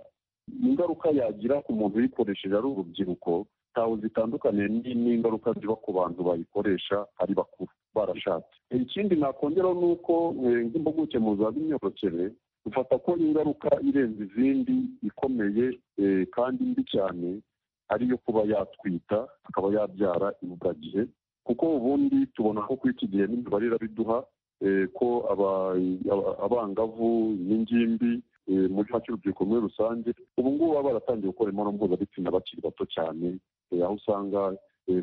ingaruka yagira ku muntu uyikoresheje ari urubyiruko ntawe zitandukanye n'ingaruka ziba ku bantu bayikoresha ari bakuru barashatse ikindi nakongeraho ni uko nk'impuguke mu za b'imyororokere dufata ko ingaruka irenze izindi ikomeye kandi mbi cyane ariyo kuba yatwita akaba yabyara imburagihe kuko ubundi tubona ko kuri iki gihe n'imibare irabiduha ko abangavu n'ingimbi muri make urubyiruko muri rusange ubu ngubu baba baratangiye gukora imibonano mpuzabitsina bakiri bato cyane aho usanga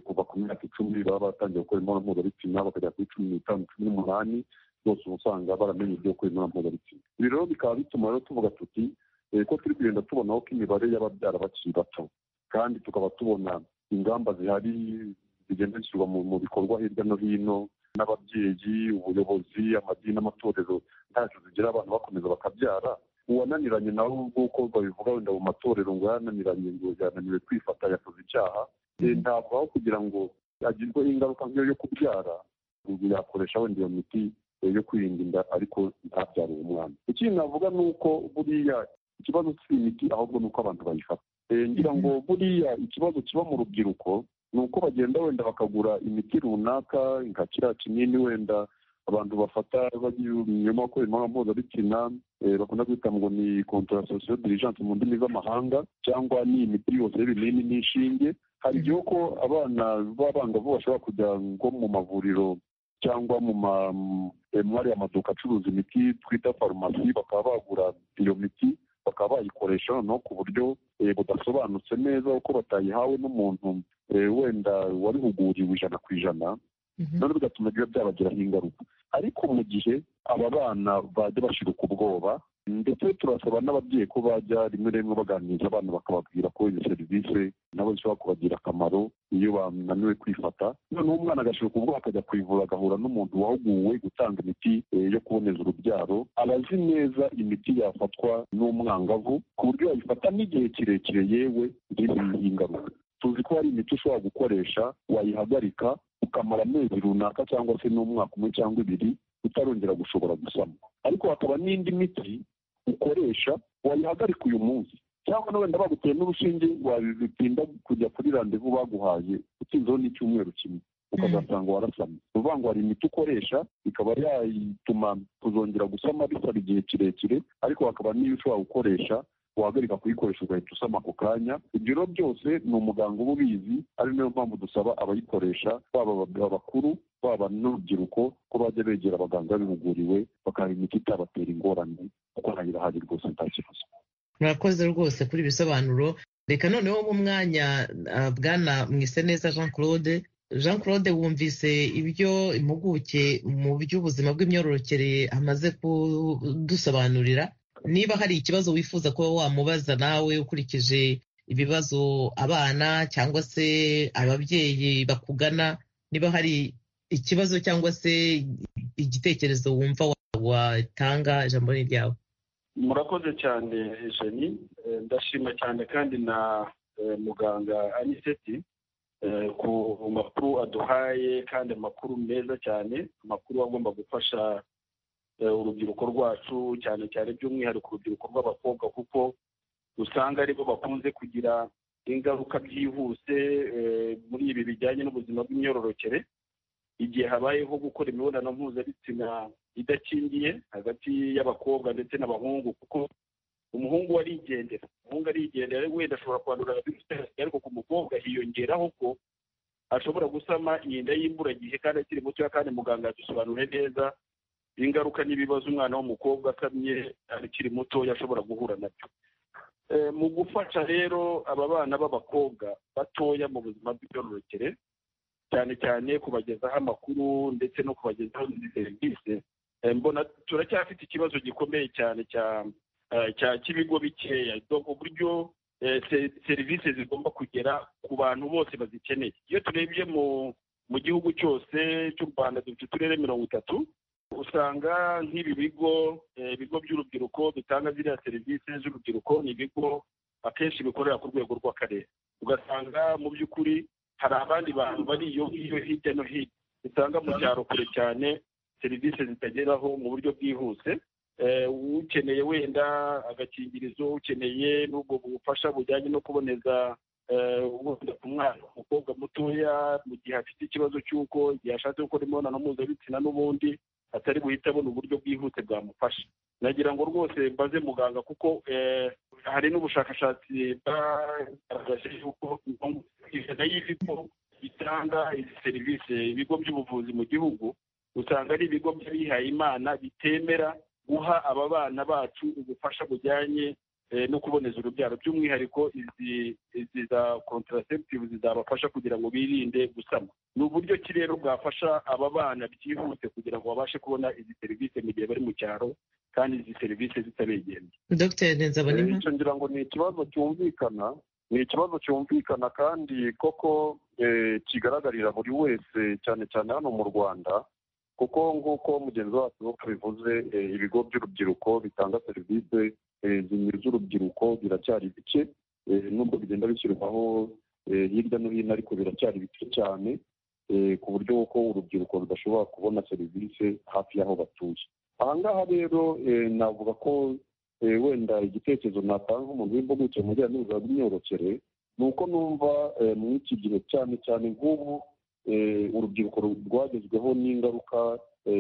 kuva ku myaka icumi baba baratangiye gukora imibonano mpuzabitsina bakajya kuri cumi n'itanu cumi n'umunani rwose uba usanga baramenye ibyo gukora imibonano mpuzabitsina ibi rero bikaba bituma rero tuvuga tuti ko turi kugenda tubonaho ko imibare y'ababyara bakiri bato kandi tukaba tubona ingamba zihari zigenda zishyirwa mu bikorwa hirya no hino n'ababyeyi ubuyobozi amadini n'amatorero ntacyo zigira abantu bakomeza bakabyara uwananiranye nawe ubwuko babivuga wenda mu matorero ngo yananiranye ngo yananiwe kwifata yakoze icyaha ntabwo aho kugira ngo agirwe ingaruka nk'iyo yo kubyara yakoresha wenda iyo miti yo kwirinda inda ariko ntabyare uwo mwana ikindi navuga ni uko buriya ikibazo si imiti ahubwo ni uko abantu bayifata ngira ngo buriya ikibazo kiba mu rubyiruko ni uko bagenda wenda bakagura imiti runaka nka kiriya kinini wenda abantu bafata nyuma yo gukora imibonano mpuzabitsina bakunda kwita ngo ni kontorasosiyo dirijanse mu ndimi z'amahanga cyangwa ni imiti yose y'ibinini n'inshinge hari igihe ko abana b'abangavu bashobora kujya nko mu mavuriro cyangwa mu mwari amaduka acuruza imiti twita farumasi bakaba bagura iyo miti bakaba bayikoresha noneho ku buryo budasobanutse neza kuko batayihawe n'umuntu wenda wabihuguriwe ijana ku ijana none bigatuma biba byabagiraho ingaruka ariko mu gihe aba bana bajya bashirika ubwoba ndetse turasaba n'ababyeyi ko bajya rimwe rimwe baganiriza abana bakababwira ko izo serivisi nabo zishobora kubagira akamaro iyo bananiwe kwifata noneho umwana agashirika ubwoba akajya kwivura agahura n'umuntu wahuguwe gutanga imiti yo kuboneza urubyaro aba azi neza imiti yafatwa n'umwangavu ku buryo yayifata n'igihe kirekire yewe ngizi ingaruka tuzi ko hari imiti ushobora gukoresha wayihagarika ukamara amezi runaka cyangwa se n'umwaka umwe cyangwa ibiri utarongera gushobora gusama ariko hakaba n'indi miti ukoresha wayihagarika uyu munsi cyangwa na wenda baguteye n'urushinge wabitinda kujya kuri randevu baguhaye utinzeho n'icyumweru kimwe ukazasanga warasamye ni ukuvuga ngo hari imiti ukoresha ikaba yatuma kuzongera gusama bisaba igihe kirekire ariko hakaba n'iyo ushobora gukoresha wahagarika kuyikoresha ugahita usama ako kanya ibyo rero byose ni umuganga uba ubizi ari nayo mpamvu dusaba abayikoresha baba abakuru baba n'urubyiruko ko bajya begera abaganga babihuguriwe bakaha imiti itabatera ingorane kuko nayo irahari rwose nta kibazo murakoze rwose kuri ibisobanuro reka noneho mu mwanya bwana mwiseneza jean claude jean claude wumvise ibyo impuguke mu by'ubuzima bw'imyororokere amaze kudusobanurira niba hari ikibazo wifuza kuba wamubaza nawe ukurikije ibibazo abana cyangwa se ababyeyi bakugana niba hari ikibazo cyangwa se igitekerezo wumva watanga ijambo ni ryawe murakoze cyane jeni ndashima cyane kandi na muganga aniseti ku makuru aduhaye kandi amakuru meza cyane amakuru agomba gufasha urubyiruko rwacu cyane cyane by'umwihariko urubyiruko rw'abakobwa kuko usanga aribo bakunze kugira ingaruka byihuse muri ibi bijyanye n'ubuzima bw'imyororokere igihe habayeho gukora imibonano mpuzabitsina idakingiye hagati y'abakobwa ndetse n'abahungu kuko umuhungu arigendera umuhungu arigendera wenda ashobora kwandura virusi ariko ku mukobwa hiyongeraho ko ashobora gusama inda y'imburagihe kandi akiri mutoya kandi muganga yadusobanuriye neza ingaruka n'ibibazo umwana w'umukobwa akamye akiri mutoya ashobora guhura nabyo mu gufasha rero aba bana b'abakobwa batoya mu buzima bw'imyororokere cyane cyane kubagezaho amakuru ndetse no kubagezaho izi serivisi mbona turacyafite ikibazo gikomeye cyane cya cy'ibigo bikeya uburyo serivisi zigomba kugera ku bantu bose bazikeneye iyo turebye mu gihugu cyose cy'u rwanda dufite uturere mirongo itatu usanga nk'ibi bigo ibigo by'urubyiruko bitanga ziriya serivisi z'urubyiruko ni ibigo akenshi bikorera ku rwego rw'akarere ugasanga mu by'ukuri hari abandi bantu bari iyo ngiyo hirya no hino usanga mu cyaro kure cyane serivisi zitageraho mu buryo bwihuse ukeneye wenda agakingirizo ukeneye n'ubwo bufasha bujyanye no kuboneza wenda ku mwana umukobwa mutoya mu gihe afite ikibazo cy'uko igihe ashatse gukora imibonano mpuzabitsina n'ubundi atari buhite abona uburyo bwihuse bwamufasha nagira ngo rwose mbaze muganga kuko hari n'ubushakashatsi bwagaragaje yuko ijana y'ibigo bitanga izi serivisi ibigo by'ubuvuzi mu gihugu usanga ari ibigo by'abihaye imana bitemera guha aba bana bacu ubufasha bujyanye no kuboneza urubyaro by'umwihariko izi za kontaraseptive zizabafasha kugira ngo birinde gusama ni uburyo ki rero bwafasha aba bana byihuse kugira ngo babashe kubona izi serivisi mu gihe bari mu cyaro kandi izi serivisi zitabegenda dogiteri nzabona icyo ngira ngo ni ikibazo cyumvikana ni ikibazo cyumvikana kandi koko kigaragarira buri wese cyane cyane hano mu rwanda kuko nk'uko mugenzi wacu bivuze ibigo by'urubyiruko bitanga serivisi zinyuze urubyiruko biracyari bike nubwo bigenda bishyirwaho hirya no hino ariko biracyari bike cyane ku buryo ko urubyiruko rudashobora kubona serivisi hafi y'aho batuye aha ngaha rero navuga ko wenda igitekerezo natanga nk'umuntu w'impuguke mu bijyanye n'ubuzima bw'imyororokere ni uko numva muri iki gihe cyane cyane nk'ubu urubyiruko rwagezweho n'ingaruka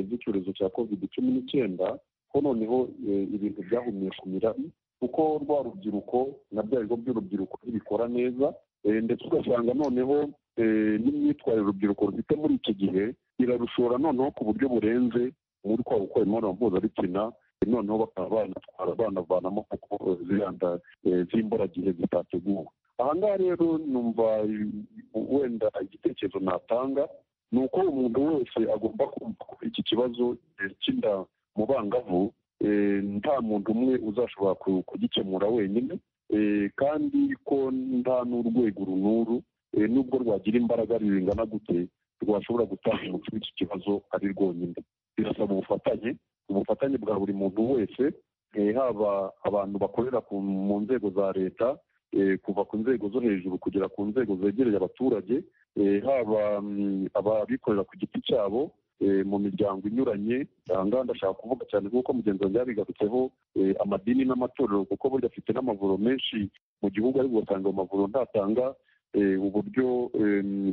z'icyorezo cya covid cumi n'icyenda ko noneho ibintu byahumiye ku mirari kuko rwa rubyiruko na bya bigo by'urubyiruko ntibikora neza ndetse ugasanga noneho n'imyitwarire urubyiruko rufite muri iki gihe irarushora noneho ku buryo burenze muri kwa gukora imibonano mpuzabitsina noneho bakaba banatwara banavanamo kuko ziriya nda z'imburagihe zitateguwe aha ngaha rero numva wenda igitekerezo natanga ni uko umuntu wese agomba kumva ko iki kibazo cy'inda mu bangavu nta muntu umwe uzashobora kugikemura wenyine kandi ko nta n'urwego runuru nubwo rwagira imbaraga zingana gute rwashobora gutanga umuti w'iki kibazo ari rwonyine birasaba ubufatanye ubufatanye bwa buri muntu wese haba abantu bakorera mu nzego za leta kuva ku nzego zo hejuru kugera ku nzego zegereye abaturage haba ababikorera ku giti cyabo mu miryango inyuranye ahangaha ndashaka kuvuga cyane kuko mugenzi wanjye yabigarutseho amadini n'amatorero kuko burya afite n'amavuriro menshi mu gihugu ariko ugasanga ayo mavuriro ntatanga uburyo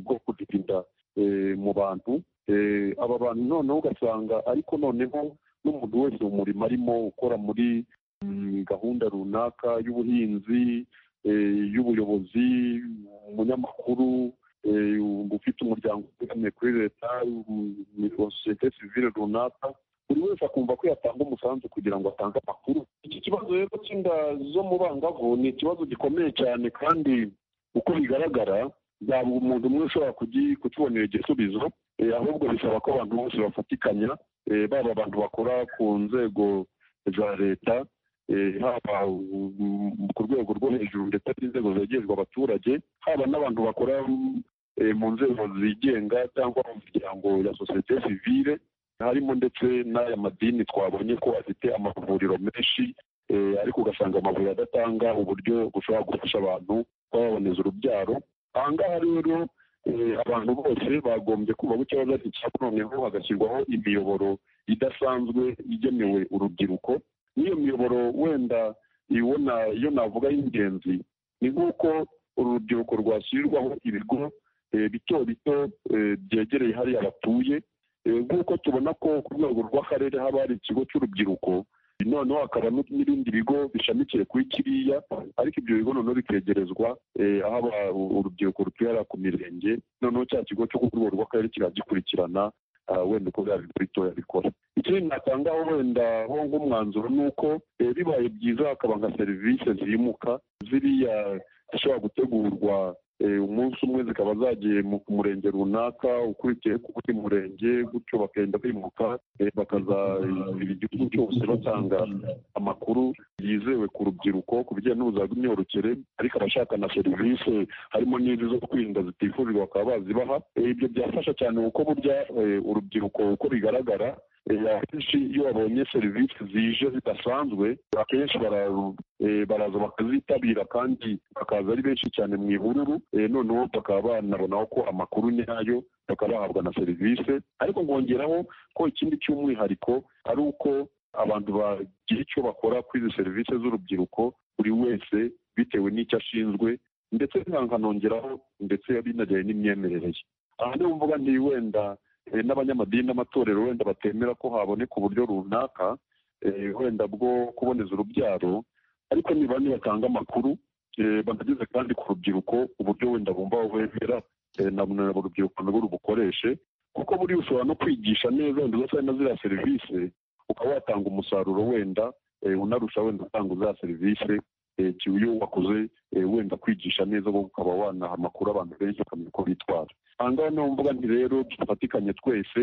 bwo kurinda mu bantu aba bantu noneho ugasanga ariko noneho n'umuntu wese mu murimo arimo ukora muri gahunda runaka y'ubuhinzi y'ubuyobozi umunyamakuru ufite umuryango utegamiye kuri leta sosiyete sivire runaka buri wese akumva ko yatanga umusanzu kugira ngo atange amakuru iki kibazo rero cy'inda zo mu bangavu ni ikibazo gikomeye cyane kandi uko bigaragara ntabwo umuntu umwe ushobora kukibonera igisubizo ahubwo bisaba ko abantu bose bafatikanya baba abantu bakora ku nzego za leta haba ku rwego rwo hejuru ndetse n'inzego zegerezwa abaturage haba n'abantu bakora mu nzego zigenga cyangwa mu miryango ya sosiyete sivire harimo ndetse n'aya madini twabonye ko afite amavuriro menshi ariko ugasanga amavuriro adatanga uburyo bushobora gufasha abantu kuba baboneza urubyaro aha ngaha rero abantu bose bagombye kumva ko ikibazo ari icyabo noneho hagashyirwaho imiyoboro idasanzwe igenewe urubyiruko n'iyo miyoboro wenda ibona iyo navuga y'ingenzi ni nk'uko uru rubyiruko rwashyirirwaho ibigo bito bito byegereye hariya batuye nk'uko tubona ko ku rwego rw'akarere haba hari ikigo cy'urubyiruko noneho hakaba n'ibindi bigo bishamikiye kuri kiriya ariko ibyo bigo noneho bikegerezwa aho urubyiruko rutuye ku mirenge noneho cya kigo cyo ku rwego rw'akarere kiragikurikirana wenda uko byaba bitoya bikora ikindi natangaho wenda ho nk'umwanzuro ni uko bibaye byiza hakaba nka serivisi zimuka ziriya zishobora gutegurwa umunsi umwe zikaba zagiye ku murenge runaka ukurikiye ku buri murenge gutyo bakagenda bimuka bakazabira igihugu cyose batanga amakuru yizewe ku rubyiruko ku bijyanye n'ubuzima bw'imyororokere ariko abashaka na serivisi harimo n'izi zo kwirinda zitifurirwa bakaba bazibaha ibyo byafasha cyane kuko burya urubyiruko uko bigaragara akenshi iyo babonye serivisi zije zidasanzwe akenshi baraza bakazitabira kandi bakaza ari benshi cyane mu ihururu noneho bakaba banabonaho ko amakuru nyayo bakaba bahabwa na serivisi ariko nkongeraho ko ikindi cy'umwihariko ari uko abantu bagira icyo bakora kuri izi serivisi z'urubyiruko buri wese bitewe n'icyo ashinzwe ndetse nkanongeraho ndetse binajyanye n'imyemerere ye aha niyo mvuga nti wenda n'abanyamadini n'amatorero wenda batemera ko haboneka uburyo runaka wenda bwo kuboneza urubyaro ariko niba nibatanga amakuru banageze kandi ku rubyiruko uburyo wenda bumva bemera na urubyiruko nabo rubukoreshe kuko buriya ushobora no kwigisha neza wenda udasabye na ziriya serivisi ukaba watanga umusaruro wenda unarusha wenda utanga za serivisi iyo wakoze wenda kwigisha neza ahubwo ukaba wanaha amakuru abantu benshi bakamenya uko bitwara aha ngaha niho mbuga nti rero dufatikanye twese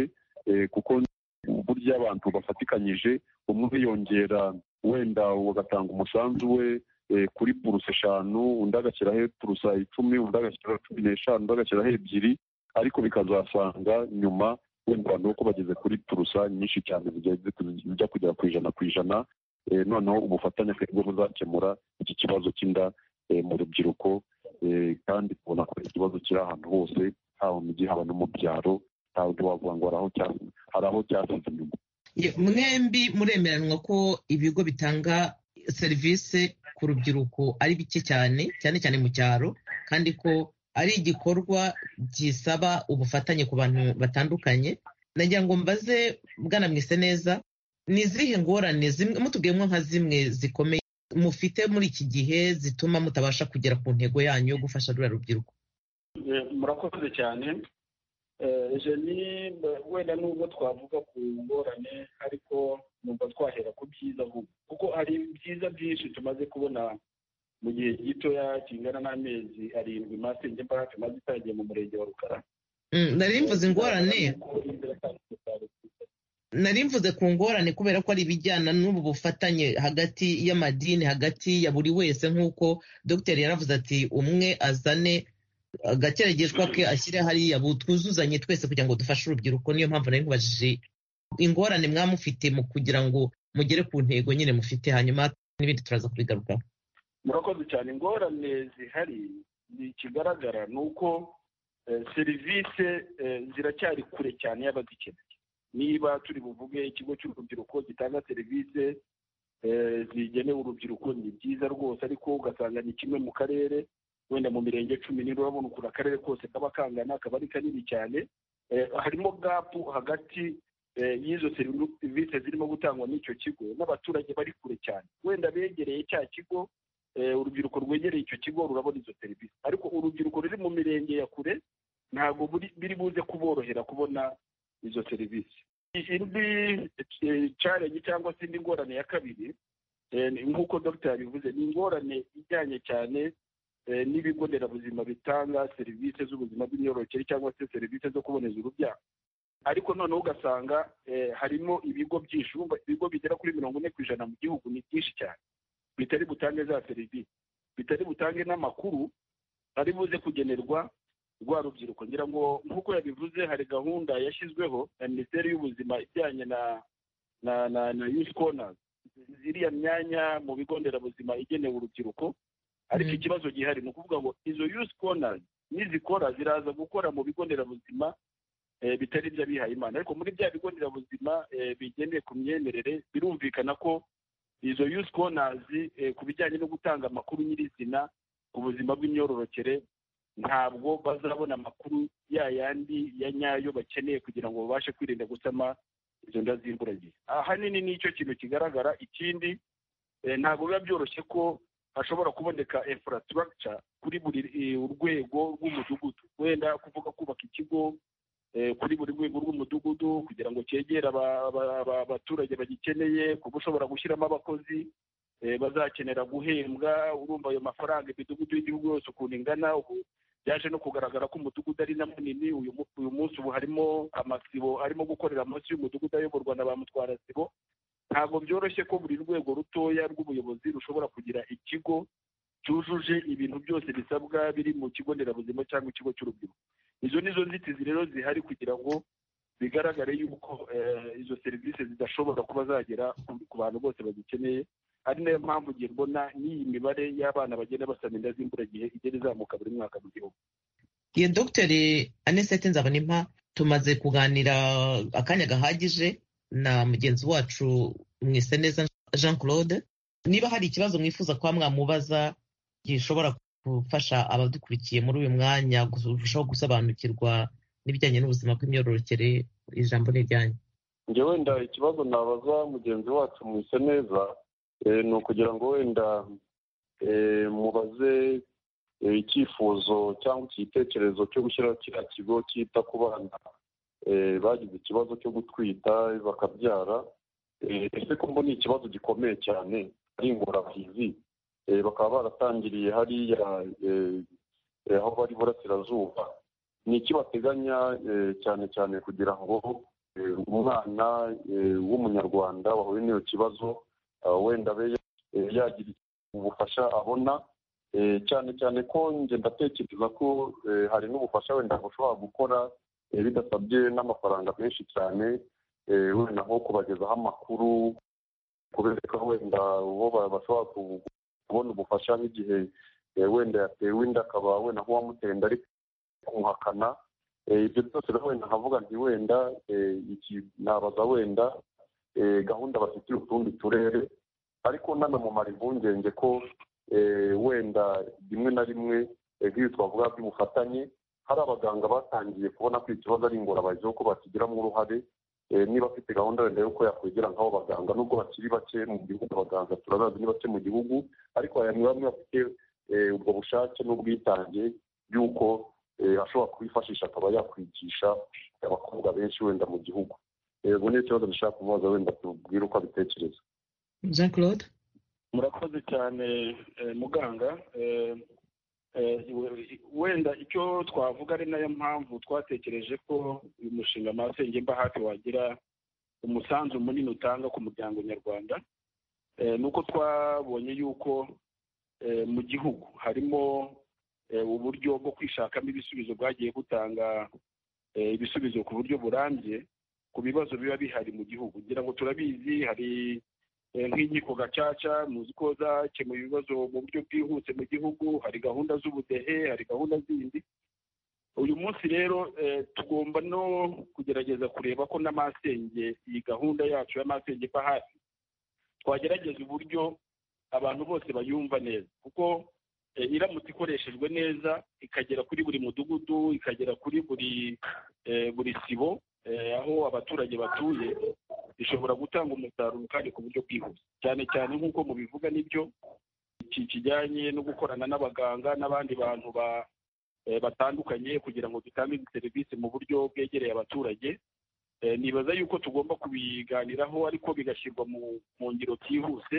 kuko burya abantu bafatikanyije umwe yongera wenda agatanga umusanzu we kuri purusa eshanu undi agashyiraho purusa icumi undi agashyiraho cumi n'eshanu undi agashyiraho ebyiri ariko bikazasanga nyuma wenda abantu kuko bageze kuri turusa nyinshi cyane zijya kugera ku ijana ku ijana noneho ubufatanye twebwe buzakemura iki kibazo cy'inda mu rubyiruko kandi tubona ko ikibazo kiri ahantu hose haba mu gihe haba no mu byaro ntabwo wavuga ngo hari aho cyasize inyuma mwembi muremeranwa ko ibigo bitanga serivisi ku rubyiruko ari bike cyane cyane cyane mu cyaro kandi ko ari igikorwa gisaba ubufatanye ku bantu batandukanye nagira ngo mbaze bwanamwise neza ni izihe ngorane zimwe mutubwiyemo nka zimwe zikomeye mufite muri iki gihe zituma mutabasha kugera ku ntego yanyu yo gufasha ruriya rubyiruko murakoze cyane jeni wenda nubwo twavuga ku ngorane ariko nubwo twahera ku byiza kuko hari ibyiza byinshi tumaze kubona mu gihe gitoya kingana n'amezi arindwi masenge mbaraga maze itangiye mu murenge wa rukara narimvuze ingorane narimvuze ku ngorane kubera ko ari ibijyana n'ubu bufatanye hagati y'amadini hagati ya buri wese nk'uko dogiteri yaravuze ati umwe azane agakeregeshwa ke ashyire hariya twuzuzanye twese kugira ngo dufashe urubyiruko niyo mpamvu nari nkubajije ingorane mwamufite mu kugira ngo mugere ku ntego nyine mufite hanyuma n'ibindi turaza kubigarukaho murakoze cyane ingorane zihari ikigaragara ni uko serivisi ziracyari kure cyane y'abazikeneye niba turi buvuge ikigo cy'urubyiruko gitanga serivisi zigenewe urubyiruko ni byiza rwose ariko ugasanga ni kimwe mu karere wenda mu mirenge cumi n'ine urabona ukuntu akarere kose kaba kangana kaba ari kanini cyane harimo gapu hagati y'izo serivisi zirimo gutangwa n'icyo kigo n'abaturage bari kure cyane wenda begereye cya kigo urubyiruko rwegereye icyo kigo rurabona izo serivisi ariko urubyiruko ruri mu mirenge ya kure ntabwo biri buze kuborohera kubona izo serivisi indi carenge cyangwa se indi ngorane ya kabiri nk'uko dogiteri yabivuze ni ingorane ijyanye cyane n'ibigo nderabuzima bitanga serivisi z'ubuzima bw'imyororokere cyangwa se serivisi zo kuboneza urubyaro ariko noneho ugasanga harimo ibigo byinshi ibigo bigera kuri mirongo ine ku ijana mu gihugu ni byinshi cyane bitari butange za serivisi bitari butange n'amakuru ari buze kugenerwa rwa rubyiruko ngira ngo nk'uko yabivuze hari gahunda yashyizweho na minisiteri y'ubuzima ijyanye na na na na yusi konazi ziriya myanya mu bigo nderabuzima igenewe urubyiruko ariko ikibazo gihari ni ukuvuga ngo izo yusi konazi nizikora ziraza gukora mu bigo nderabuzima bitari iby'abihaye imana ariko muri bya bigo nderabuzima bigendeye ku myemerere birumvikana ko izo yusi konazi ku bijyanye no gutanga amakuru nyirizina ku buzima bw'imyororokere ntabwo bazabona amakuru ya yandi ya nyayo bakeneye kugira ngo babashe kwirinda gusama izo nda zimburagihe ahanini nicyo kintu kigaragara ikindi ntabwo biba byoroshye ko hashobora kuboneka infrastructure kuri buri urwego rw'umudugudu wenda kuvuga kubaka ikigo kuri buri rwego rw'umudugudu kugira ngo cyegere abaturage bagikeneye kuba ushobora gushyiramo abakozi bazakenera guhembwa urumva ayo mafaranga imidugudu y'igihugu yose ukuntu ingana ubu byaje no kugaragara ko umudugudu ari na munini uyu munsi ubu harimo amasibo arimo gukorera munsi y'umudugudu ayoborwa na ba mutwarasibo ntabwo byoroshye ko buri rwego rutoya rw'ubuyobozi rushobora kugira ikigo cyujuje ibintu byose bisabwa biri mu kigo nderabuzima cyangwa ikigo cy'urubyiruko izo ni zo nzitizi rero zihari kugira ngo bigaragare yuko izo serivisi zidashobora kuba zagera ku bantu bose bazikeneye ari nayo mpamvu ngiye mbona n'iyi mibare y'abana bagenda basaba inda z'imburagihe igenda izamuka buri mwaka mu gihugu iyo dogiteri anisete nzabonimpa tumaze kuganira akanya gahagije na mugenzi wacu mwese neza jean claude niba hari ikibazo mwifuza kuba mwamubaza gishobora gufasha abadukurikiye muri uyu mwanya kurushaho gusobanukirwa n'ibijyanye n'ubuzima bw'imyororokere ijambo ni iryanyu njye wenda ikibazo nabaza mugenzi wacu mwise neza ni ukugira ngo wenda mubaze icyifuzo cyangwa igitekerezo cyo gushyiraho kiriya kigo cyita ku bana bagize ikibazo cyo gutwita bakabyara ese ko mbona ikibazo gikomeye cyane ari ingorabahizi bakaba baratangiriye hariya aho bari burasirazuba ni iki bateganya cyane cyane kugira ngo umwana w'umunyarwanda wahuye n'iyo kibazo wenda abe yagira ubufasha abona cyane cyane ko njye ndatekereza ko hari n'ubufasha wenda bushobora gukora bidasabye n'amafaranga menshi cyane wenda nko kubagezaho amakuru kubereka wenda uwo bashobora kubona ubufasha nk'igihe wenda yatewe inda akaba wenda nk'uwamuteye inda ari kumuhakana ibyo byose wenda nkavuga nti wenda iki nabaza wenda gahunda bafitiye utundi turere ariko nanamumara impungenge ko wenda rimwe na rimwe nk'iyo twavuga by'ubufatanye hari abaganga batangiye kubona ko ikibazo ari ingorabahizi kuko bakigiramo uruhare niba afite gahunda wenda y'uko yakwigira nk'abo baganga nubwo bakiri bake mu gihugu abaganga turabazi ni bake mu gihugu ariko hari bamwe bafite ubwo bushake n'ubwitange y'uko ashobora kubifashisha akaba yakwigisha abakobwa benshi wenda mu gihugu ubu ni ikibazo dushaka kumubaza wenda tubwire uko abitekereza jean claude murakoze cyane muganga wenda icyo twavuga ari nayo mpamvu twatekereje ko uyu mushinga amasenge mba hafi wagira umusanzu munini utanga ku muryango nyarwanda ni uko twabonye yuko mu gihugu harimo uburyo bwo kwishakamo ibisubizo bwagiye butanga ibisubizo ku buryo burambye ku bibazo biba bihari mu gihugu kugira ngo turabizi hari nk'inkiko gacaca muzi ko zakemuye ibibazo mu buryo bwihuse mu gihugu hari gahunda z'ubudehe hari gahunda zindi uyu munsi rero tugomba no kugerageza kureba ko n'amasenge iyi gahunda yacu y'amasenge iva hafi twagerageza uburyo abantu bose bayumva neza kuko iramutse ikoreshejwe neza ikagera kuri buri mudugudu ikagera kuri buri buri sibo aho abaturage batuye ishobora gutanga umusaruro kandi ku buryo bwihuse cyane cyane nk'uko mubivuga n'ibyo iki kijyanye no gukorana n'abaganga n'abandi bantu batandukanye kugira ngo dutange serivisi mu buryo bwegereye abaturage nibaza yuko tugomba kubiganiraho ariko bigashyirwa mu ngiro byihuse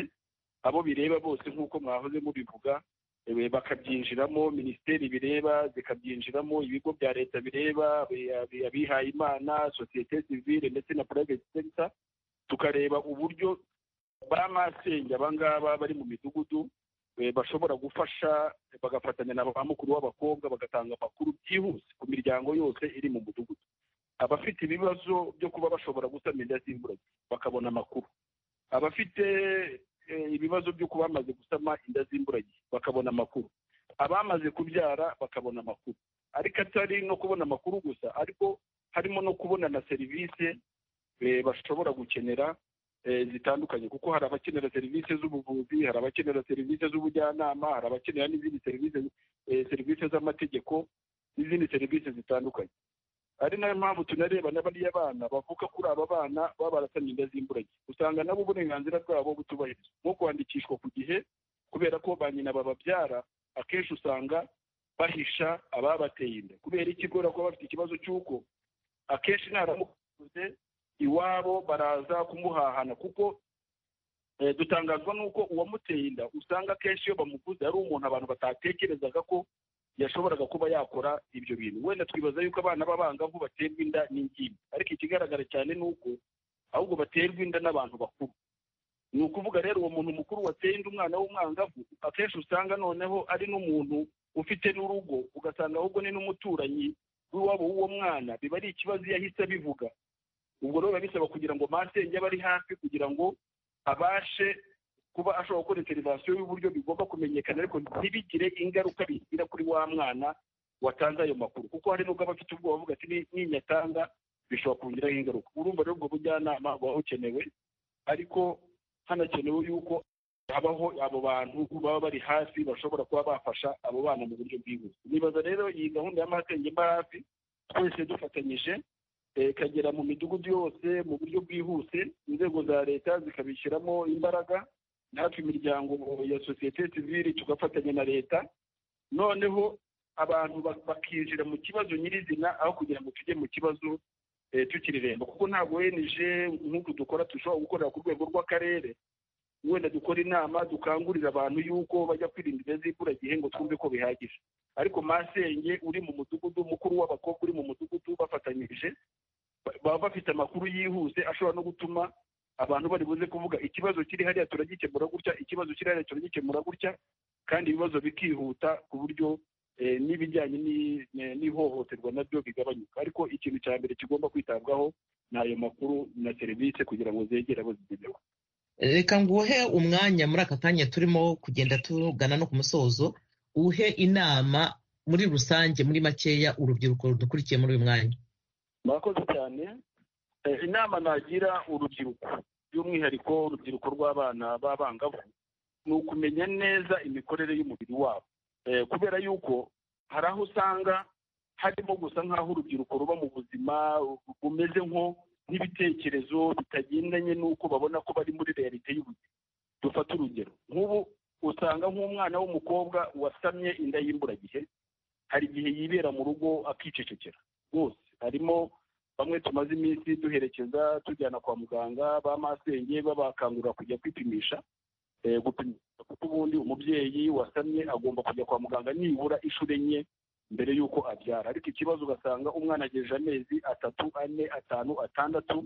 abo bireba bose nk'uko mwahoze mubivuga bakabyinjiramo minisiteri bireba zikabyinjiramo ibigo bya leta bireba abihaye imana sosiyete sivile ndetse na purayiveti sekita tukareba uburyo ba masenge abangaba bari mu midugudu bashobora gufasha bagafatanya na ba mukuru w'abakobwa bagatanga amakuru byihuse ku miryango yose iri mu mudugudu abafite ibibazo byo kuba bashobora gusama inda z'imburagihe bakabona amakuru abafite ibibazo by'uko bamaze gusama inda z'imburagihe bakabona amakuru abamaze kubyara bakabona amakuru ariko atari no kubona amakuru gusa ariko harimo no kubona na serivisi bashobora gukenera zitandukanye kuko hari abakenera serivisi z'ubuvuzi hari abakenera serivisi z'ubujyanama hari abakenera n'izindi serivisi serivisi z'amategeko n'izindi serivisi zitandukanye ari nayo mpamvu tunareba n'abariya bana bavuka kuri aba bana baba barasamye inda z'imburagihe usanga nabo uburenganzira bwabo butubahirizwa nko kwandikishwa ku gihe kubera ko ba nyina bababyara akenshi usanga bahisha ababateye inda kubera ikigora kuba bafite ikibazo cy'uko akenshi ntaramukoze iwabo baraza kumuhahana kuko dutangazwa n'uko uwamuteye inda usanga akenshi iyo bamuguze ari umuntu abantu batatekerezaga ko yashoboraga kuba yakora ibyo bintu wenda twibaza yuko abana b'abangavu baterwa inda n'ingimbi ariko ikigaragara cyane ni uko ahubwo baterwa inda n'abantu bakuru ni ukuvuga rero uwo muntu mukuru wateye inda umwana w'umwangavu akenshi usanga noneho ari n'umuntu ufite n'urugo ugasanga ahubwo ni n'umuturanyi w'iwabo w'uwo mwana biba ari ikibazo iyo ahise abivuga ubwo rero biba bisaba kugira ngo masenge abe ari hafi kugira ngo abashe kuba ashobora gukora interivasiyo y'uburyo bigomba kumenyekana ariko ntibigire ingaruka bigira kuri wa mwana watanze ayo makuru kuko hari nubwo aba afite ubwoba avuga ati ninyatanga bishobora kongeraho ingaruka urumva rero ubwo bujyanama buba bukenewe ariko hanakenewe yuko habaho abo bantu baba bari hafi bashobora kuba bafasha abo bana mu buryo bwihuse nibaza rero iyi gahunda y'amahate ngimba hafi twese dufatanyije eh, ikagera mu midugudu yose mu buryo bwihuse inzego za leta zikabishyiramo imbaraga natwe imiryango ya sosiyete sivile tugafatanya na leta noneho abantu bak- bakinjira mu kibazo nyirizina aho kugira ngo tujye mu kibazo eh, tukireremba kuko ntabwo ONG nk'uku dukora dushobora gukorera ku rwego rw'akarere wenda dukora inama dukangurira abantu y'uko bajya kwirinda inda z'imburagihe ngo twumve ko bihagije ariko masenge uri mu mudugudu mukuru w'abakobwa uri mu mudugudu bafatanyije ba- baba bafite amakuru yihuse ashobora no gutuma abantu bari buze kuvuga ikibazo kiri hariya turagikemura gutya ikibazo kiri hariya turagikemura gutya kandi ibibazo bikihuta ku buryo eh, n'ibijyanye ni- ni- n'ihohoterwa nabyo bigabanyuka ariko ikintu cya mbere kigomba kwitabwaho ni ayo makuru na serivisi kugira ngo zegere abo zigenewe reka nguhe umwanya muri aka kanya turimo kugenda tugana no ku musozo uhe inama muri rusange muri makeya urubyiruko rudukurikiye muri uyu mwanya murakoze cyane Eh, inama nagira urubyiruko by'umwihariko urubyiruko rw'abana b'abangavu ni ukumenya neza imikorere y'umubiri wabo Eh, kubera yuko hari aho usanga harimo gusa nk'aho urubyiruko ruba mu buzima bumeze nko n'ibitekerezo bitagendanye n'uko babona ko bari muri realite y'ubuzima dufate urugero nk'ubu usanga nk'umwana w'umukobwa wasamye inda y'imburagihe hari igihe yibera mu rugo akicecekera rwose harimo bamwe tumaze iminsi duherekeza tujyana kwa muganga ba masenge babakangurira kujya kwipimisha eh, gupima kuko ubundi umubyeyi wasamye agomba kujya kwa muganga nibura inshuro enye mbere y'uko abyara ariko ikibazo ugasanga umwana agejeje amezi atatu ane atanu atandatu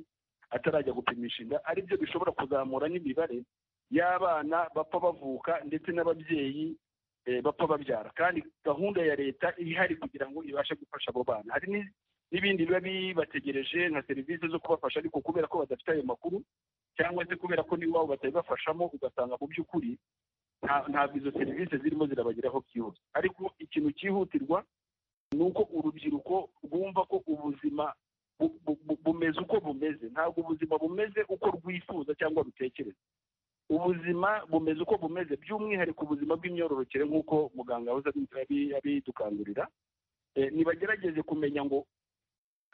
atarajya gupimisha inda ari byo bishobora kuzamura n'imibare y'abana bapfa bavuka ndetse n'ababyeyi eh, bapfa babyara kandi gahunda ya leta ihari kugira ngo ibashe gufasha abo bana hari ni- n'ibindi biba bibategereje nka serivisi zo kubafasha ariko kubera ko badafite ayo makuru cyangwa se kubera ko n'iwabo batabibafashamo ugasanga mu by'ukuri nta- ntabwo izo serivisi zirimo zirabageraho byihuse ariko ikintu cyihutirwa ni uko urubyiruko rwumva ko ubuzima bu- bu- bu- bumeze uko bumeze ntabwo ubuzima bumeze uko rwifuza cyangwa rutekereza ubuzima bumeze uko bumeze by'umwihariko ubuzima bw'imyororokere nk'uko muganga yahoze abi- abidukangurira Eh, nibagerageze kumenya ngo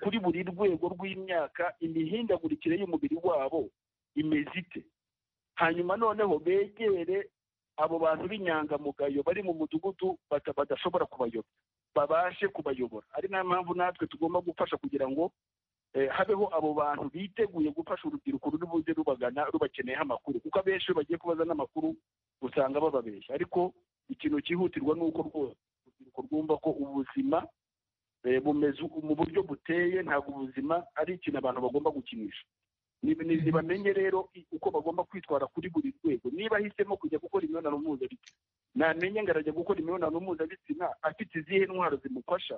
kuri buri rwego rw'imyaka imihindagurikire y'umubiri wabo imeze ite hanyuma noneho begere abo bantu b'inyangamugayo bari mu mudugudu bata- badashobora kubayobora babashe kubayobora ari nayo mpamvu natwe tugomba gufasha kugira ngo eh, habeho abo bantu biteguye gufasha urubyiruko ruri buze rubagana rubakeneyeho amakuru kuko abenshi iyo bagiye kubaza n'amakuru usanga bababeshya ariko ikintu cyihutirwa ni uko rwose urubyiruko rwumva ko ubuzima eh, bumeze uku- mu buryo buteye ntabwo ubuzima ari ikintu abantu bagomba gukinisha Ni- ni- nibamenye rero i- uko bagomba kwitwara kuri buri rwego niba ahisemo kujya gukora imibonano mpuzabitsina namenye ngo arajya gukora imibonano mpuzabitsina afite izihe ntwaro zimufasha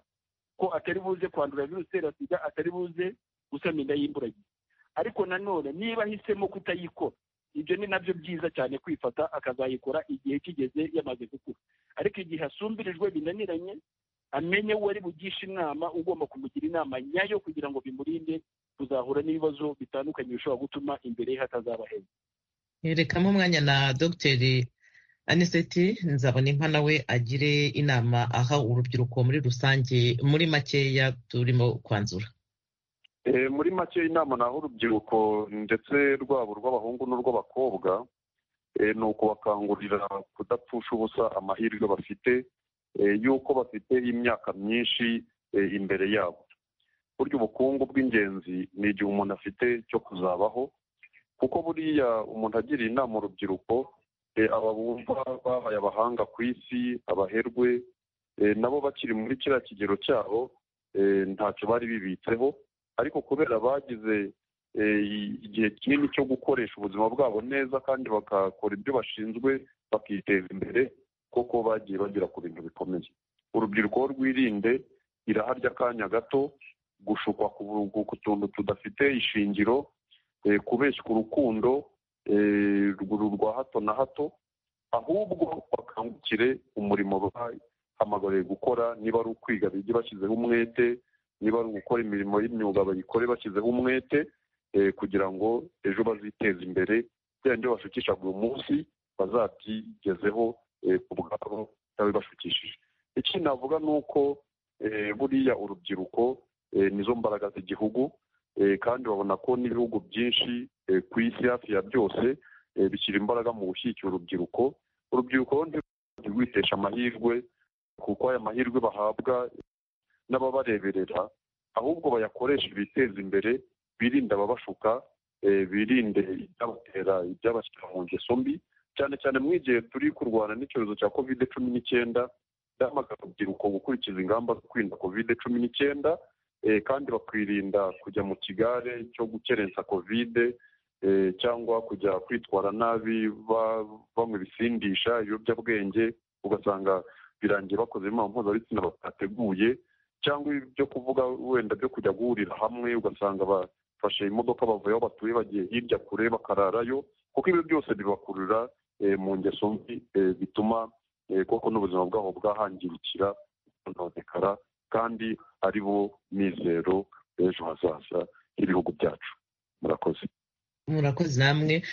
ko atari buze kwandura virusi itera sida atari buze gusama inda y'imburagihe ariko nanone niba ahisemo kutayikora ibyo ni nabyo byiza cyane kwifata akazayikora igihe kigeze yamaze gukura ariko igihe asumbirijwe binaniranye amenye uwo ari bugishe inama ugomba kumugira inama nyayo kugira ngo bimurinde kuzahura n'ibibazo bitandukanye bishobora gutuma imbere ye hatazaba heza rekamo umwanya na dogiteri aniseti nzabona inka nawe agire inama aha urubyiruko muri rusange muri makeya turimo kwanzura Eh, muri make inama naho urubyiruko ndetse rwabo rw'abahungu n'urw'abakobwa eh, ni ukubakangurira kudapfusha ubusa amahirwe bafite eh, y'uko bafite imyaka myinshi eh, imbere yabo burya ubukungu bw'ingenzi ni igihe umuntu afite cyo kuzabaho kuko buriya umuntu agiriye inama urubyiruko eh, aba bumva babaye abahanga ku isi abaherwe eh, nabo bakiri muri kiriya kigero cyabo eh, ntacyo bari bibitseho ariko kubera bagize eh, i- igihe kinini cyo gukoresha ubuzima bwabo neza kandi bagakora ibyo bashinzwe bakiteza imbere kuko bagiye bagera ku bintu bikomeye urubyiruko aho rwirinde iraharya akanya gato gushukwa ku bu- ku tuntu tudafite ishingiro eh, kubeshywa urukundo eh, rw- rwa hato na hato ahubwo bakangukire umurimo bahamagariwe gukora niba ari ukwiga bige bashyizeho umwete niba ari ugukora imirimo y'imyuga bayikore bashyizeho umwete eh, kugira ngo ejo baziteze imbere bya byo bashukisha buri munsi bazabyigezeho ku bwabo bashukishije ikindi navuga ni uko buriya urubyiruko nizo mbaraga z'igihugu kandi babona ko n'ibihugu byinshi ku isi hafi ya byose bishyira imbaraga mu gushyigikira urubyiruko urubyiruko ntirwitesha amahirwe kuko aya mahirwe bahabwa n'ababareberera ahubwo bayakoresha ibiteza imbere birinda ababashuka birinde ibyabatera ibyabashyira mu ngeso mbi cyane cyane mu igihe turi kurwana n'icyorezo cya kovide cumi n'icyenda ndamagana urubyiruko gukurikiza ingamba zo kwirinda kovide cumi n'icyenda kandi bakirinda kujya mu kigare cyo gukerensa kovide cyangwa kujya kwitwara nabi banywa ibisindisha ibiyobyabwenge ugasanga birangiye bakoze imibonano mpuzabitsina batateguye cyangwa ibyo kuvuga wenda byo kujya guhurira hamwe ugasanga bafashe imodoka bavuye aho batuye bagiye hirya kure bakararayo kuko ibi byose bibakurura mu ngeso mbi bituma koko n'ubuzima bwabo bwahangirikira bukononekara kandi ari bo mizero b'ejo hazaza h'ibihugu byacu murakoze murakoze namwe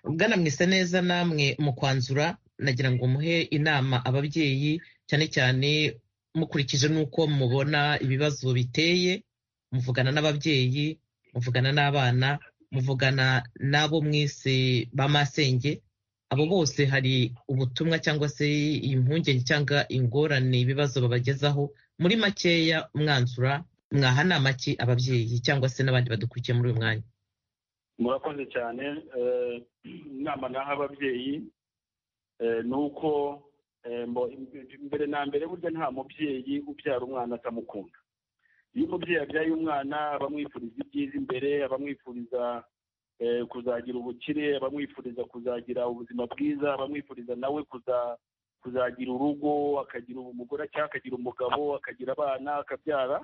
ugana mwise neza namwe mu kwanzura nagira ngo muhe inama ababyeyi cyane cyane mukurikije n'uko mubona ibibazo biteye muvugana n'ababyeyi muvugana n'abana muvugana n'abo mwese ba masenge abo bose hari ubutumwa cyangwa se impungenge cyangwa ingorane ibibazo babagezaho muri makeya mwanzura mwaha nama ki ababyeyi cyangwa se n'abandi badukurikiye muri uyu mwanya murakoze cyane inama naha ababyeyi ni uko mbere na mbere burya nta mubyeyi ubyara umwana atamukunda iyo umubyeyi abyaye umwana abamwifuriza ibyiza imbere abamwifuriza kuzagira ubukire abamwifuriza kuzagira ubuzima bwiza abamwifuriza nawe kuzagira urugo akagira umugore cyangwa akagira umugabo akagira abana akabyara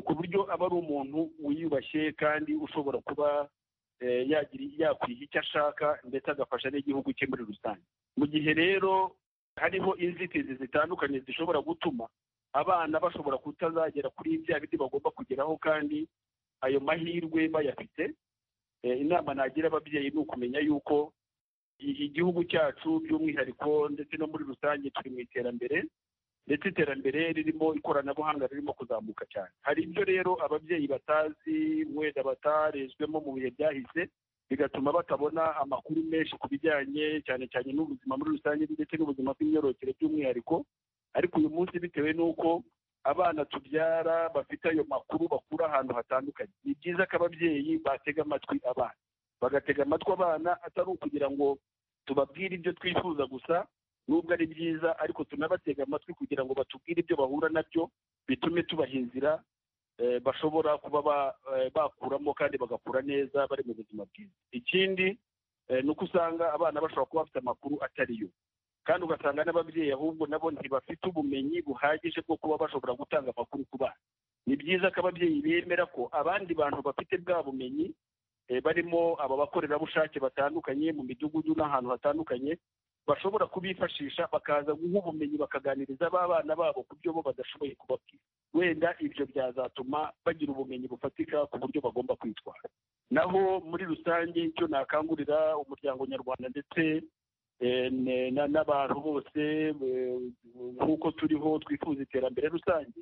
ku buryo aba ari umuntu wiyubashye kandi ushobora kuba yakwiha icyo ashaka ndetse agafasha n'igihugu cye muri rusange mu gihe rero hariho inzitizi zitandukanye zishobora gutuma abana bashobora kutazagera kuri bya bindi bagomba kugeraho kandi ayo mahirwe bayafite inama nagira ababyeyi ni ukumenya yuko igihugu cyacu by'umwihariko ndetse no muri rusange turi mu iterambere ndetse iterambere ririmo ikoranabuhanga ririmo kuzamuka cyane hari ibyo rero ababyeyi batazi mwenda batarezwemo mu bihe byahise bigatuma batabona amakuru menshi ku bijyanye cyane cyane n'ubuzima muri rusange ndetse n'ubuzima bw'imyororokere by'umwihariko ariko uyu munsi bitewe n'uko abana tubyara bafite ayo makuru bakura ahantu hatandukanye ni byiza ko ababyeyi batega amatwi abana bagatega amatwi abana atari ukugira ngo tubabwire ibyo twifuza gusa nubwo ari byiza ariko tunabatega amatwi kugira ngo batubwire ibyo bahura nabyo bitume tubaha inzira bashobora kuba bakuramo kandi bagakura neza bari mu buzima bwiza ikindi ni uko usanga abana bashobora kuba bafite amakuru atari yo kandi ugasanga n'ababyeyi ahubwo nabo ntibafite ubumenyi buhagije bwo kuba bashobora gutanga amakuru ku bana ni byiza ko ababyeyi bemera ko abandi bantu bafite bwa bumenyi barimo aba bakorerabushake batandukanye mu midugudu n'ahantu hatandukanye bashobora kubifashisha bakaza guha ubumenyi bakaganiriza abana babo ku byo bo badashoboye kubabwira wenda ibyo byazatuma bagira ubumenyi bufatika ku buryo bagomba kwitwara naho muri rusange icyo nakangurira umuryango nyarwanda ndetse n'abantu bose nk'uko turiho twifuza iterambere rusange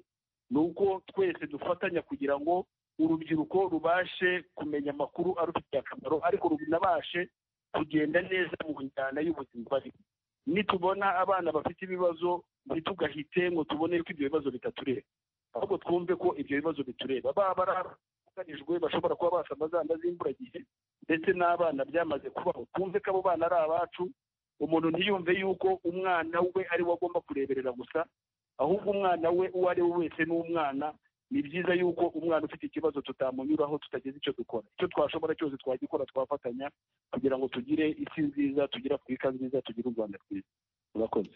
ni uko twese dufatanya kugira ngo urubyiruko rubashe kumenya amakuru arufitiye akamaro ariko runabashe kugenda neza mu njyana y'ubuzima barimo nitubona abana bafite ibibazo ntitugahite ngo tubone ko ibyo bibazo bitatureba ahubwo twumve ko ibyo bibazo bitureba baba ari ababuganijwe bashobora kuba basama za nda z'imburagihe ndetse n'abana byamaze kubaho twumve ko abo bana ari abacu umuntu ntiyumve yuko umwana we ari we agomba kureberera gusa ahubwo umwana we uwo ari we wese ni umwana ni byiza yuko umwana ufite ikibazo tutamunyuraho tutagize icyo dukora icyo twashobora cyose twagikora twafatanya kugira ngo tugire isi nziza tugire afurika nziza tugire u rwanda rwiza murakoze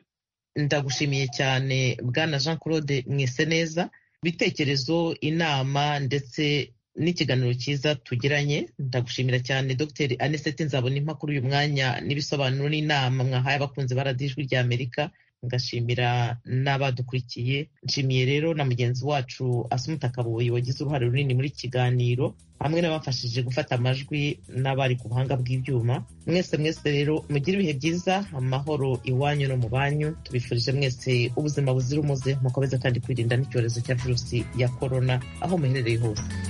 ndagushimiye cyane bwana jean claude mwese neza ibitekerezo inama ndetse n'ikiganiro cyiza tugiranye ndagushimira cyane dr aniseti nzabona impakuru uyu mwanya n'ibisobanuro n'inama mwahaye abakunzi ba radijwi ry'amerika ngashimira n'abadukurikiye nshimiye rero na mugenzi wacu asumuta kabuye wagize uruhare runini muri kiganiro hamwe n'abafashije gufata amajwi n'abari ku buhanga bw'ibyuma mwese mwese rero mugire ibihe byiza amahoro iwanyu no mu banyu tubifurije mwese ubuzima buzira umuze mukomeze kandi kwirinda n'icyorezo cya virusi ya korona aho muherereye hose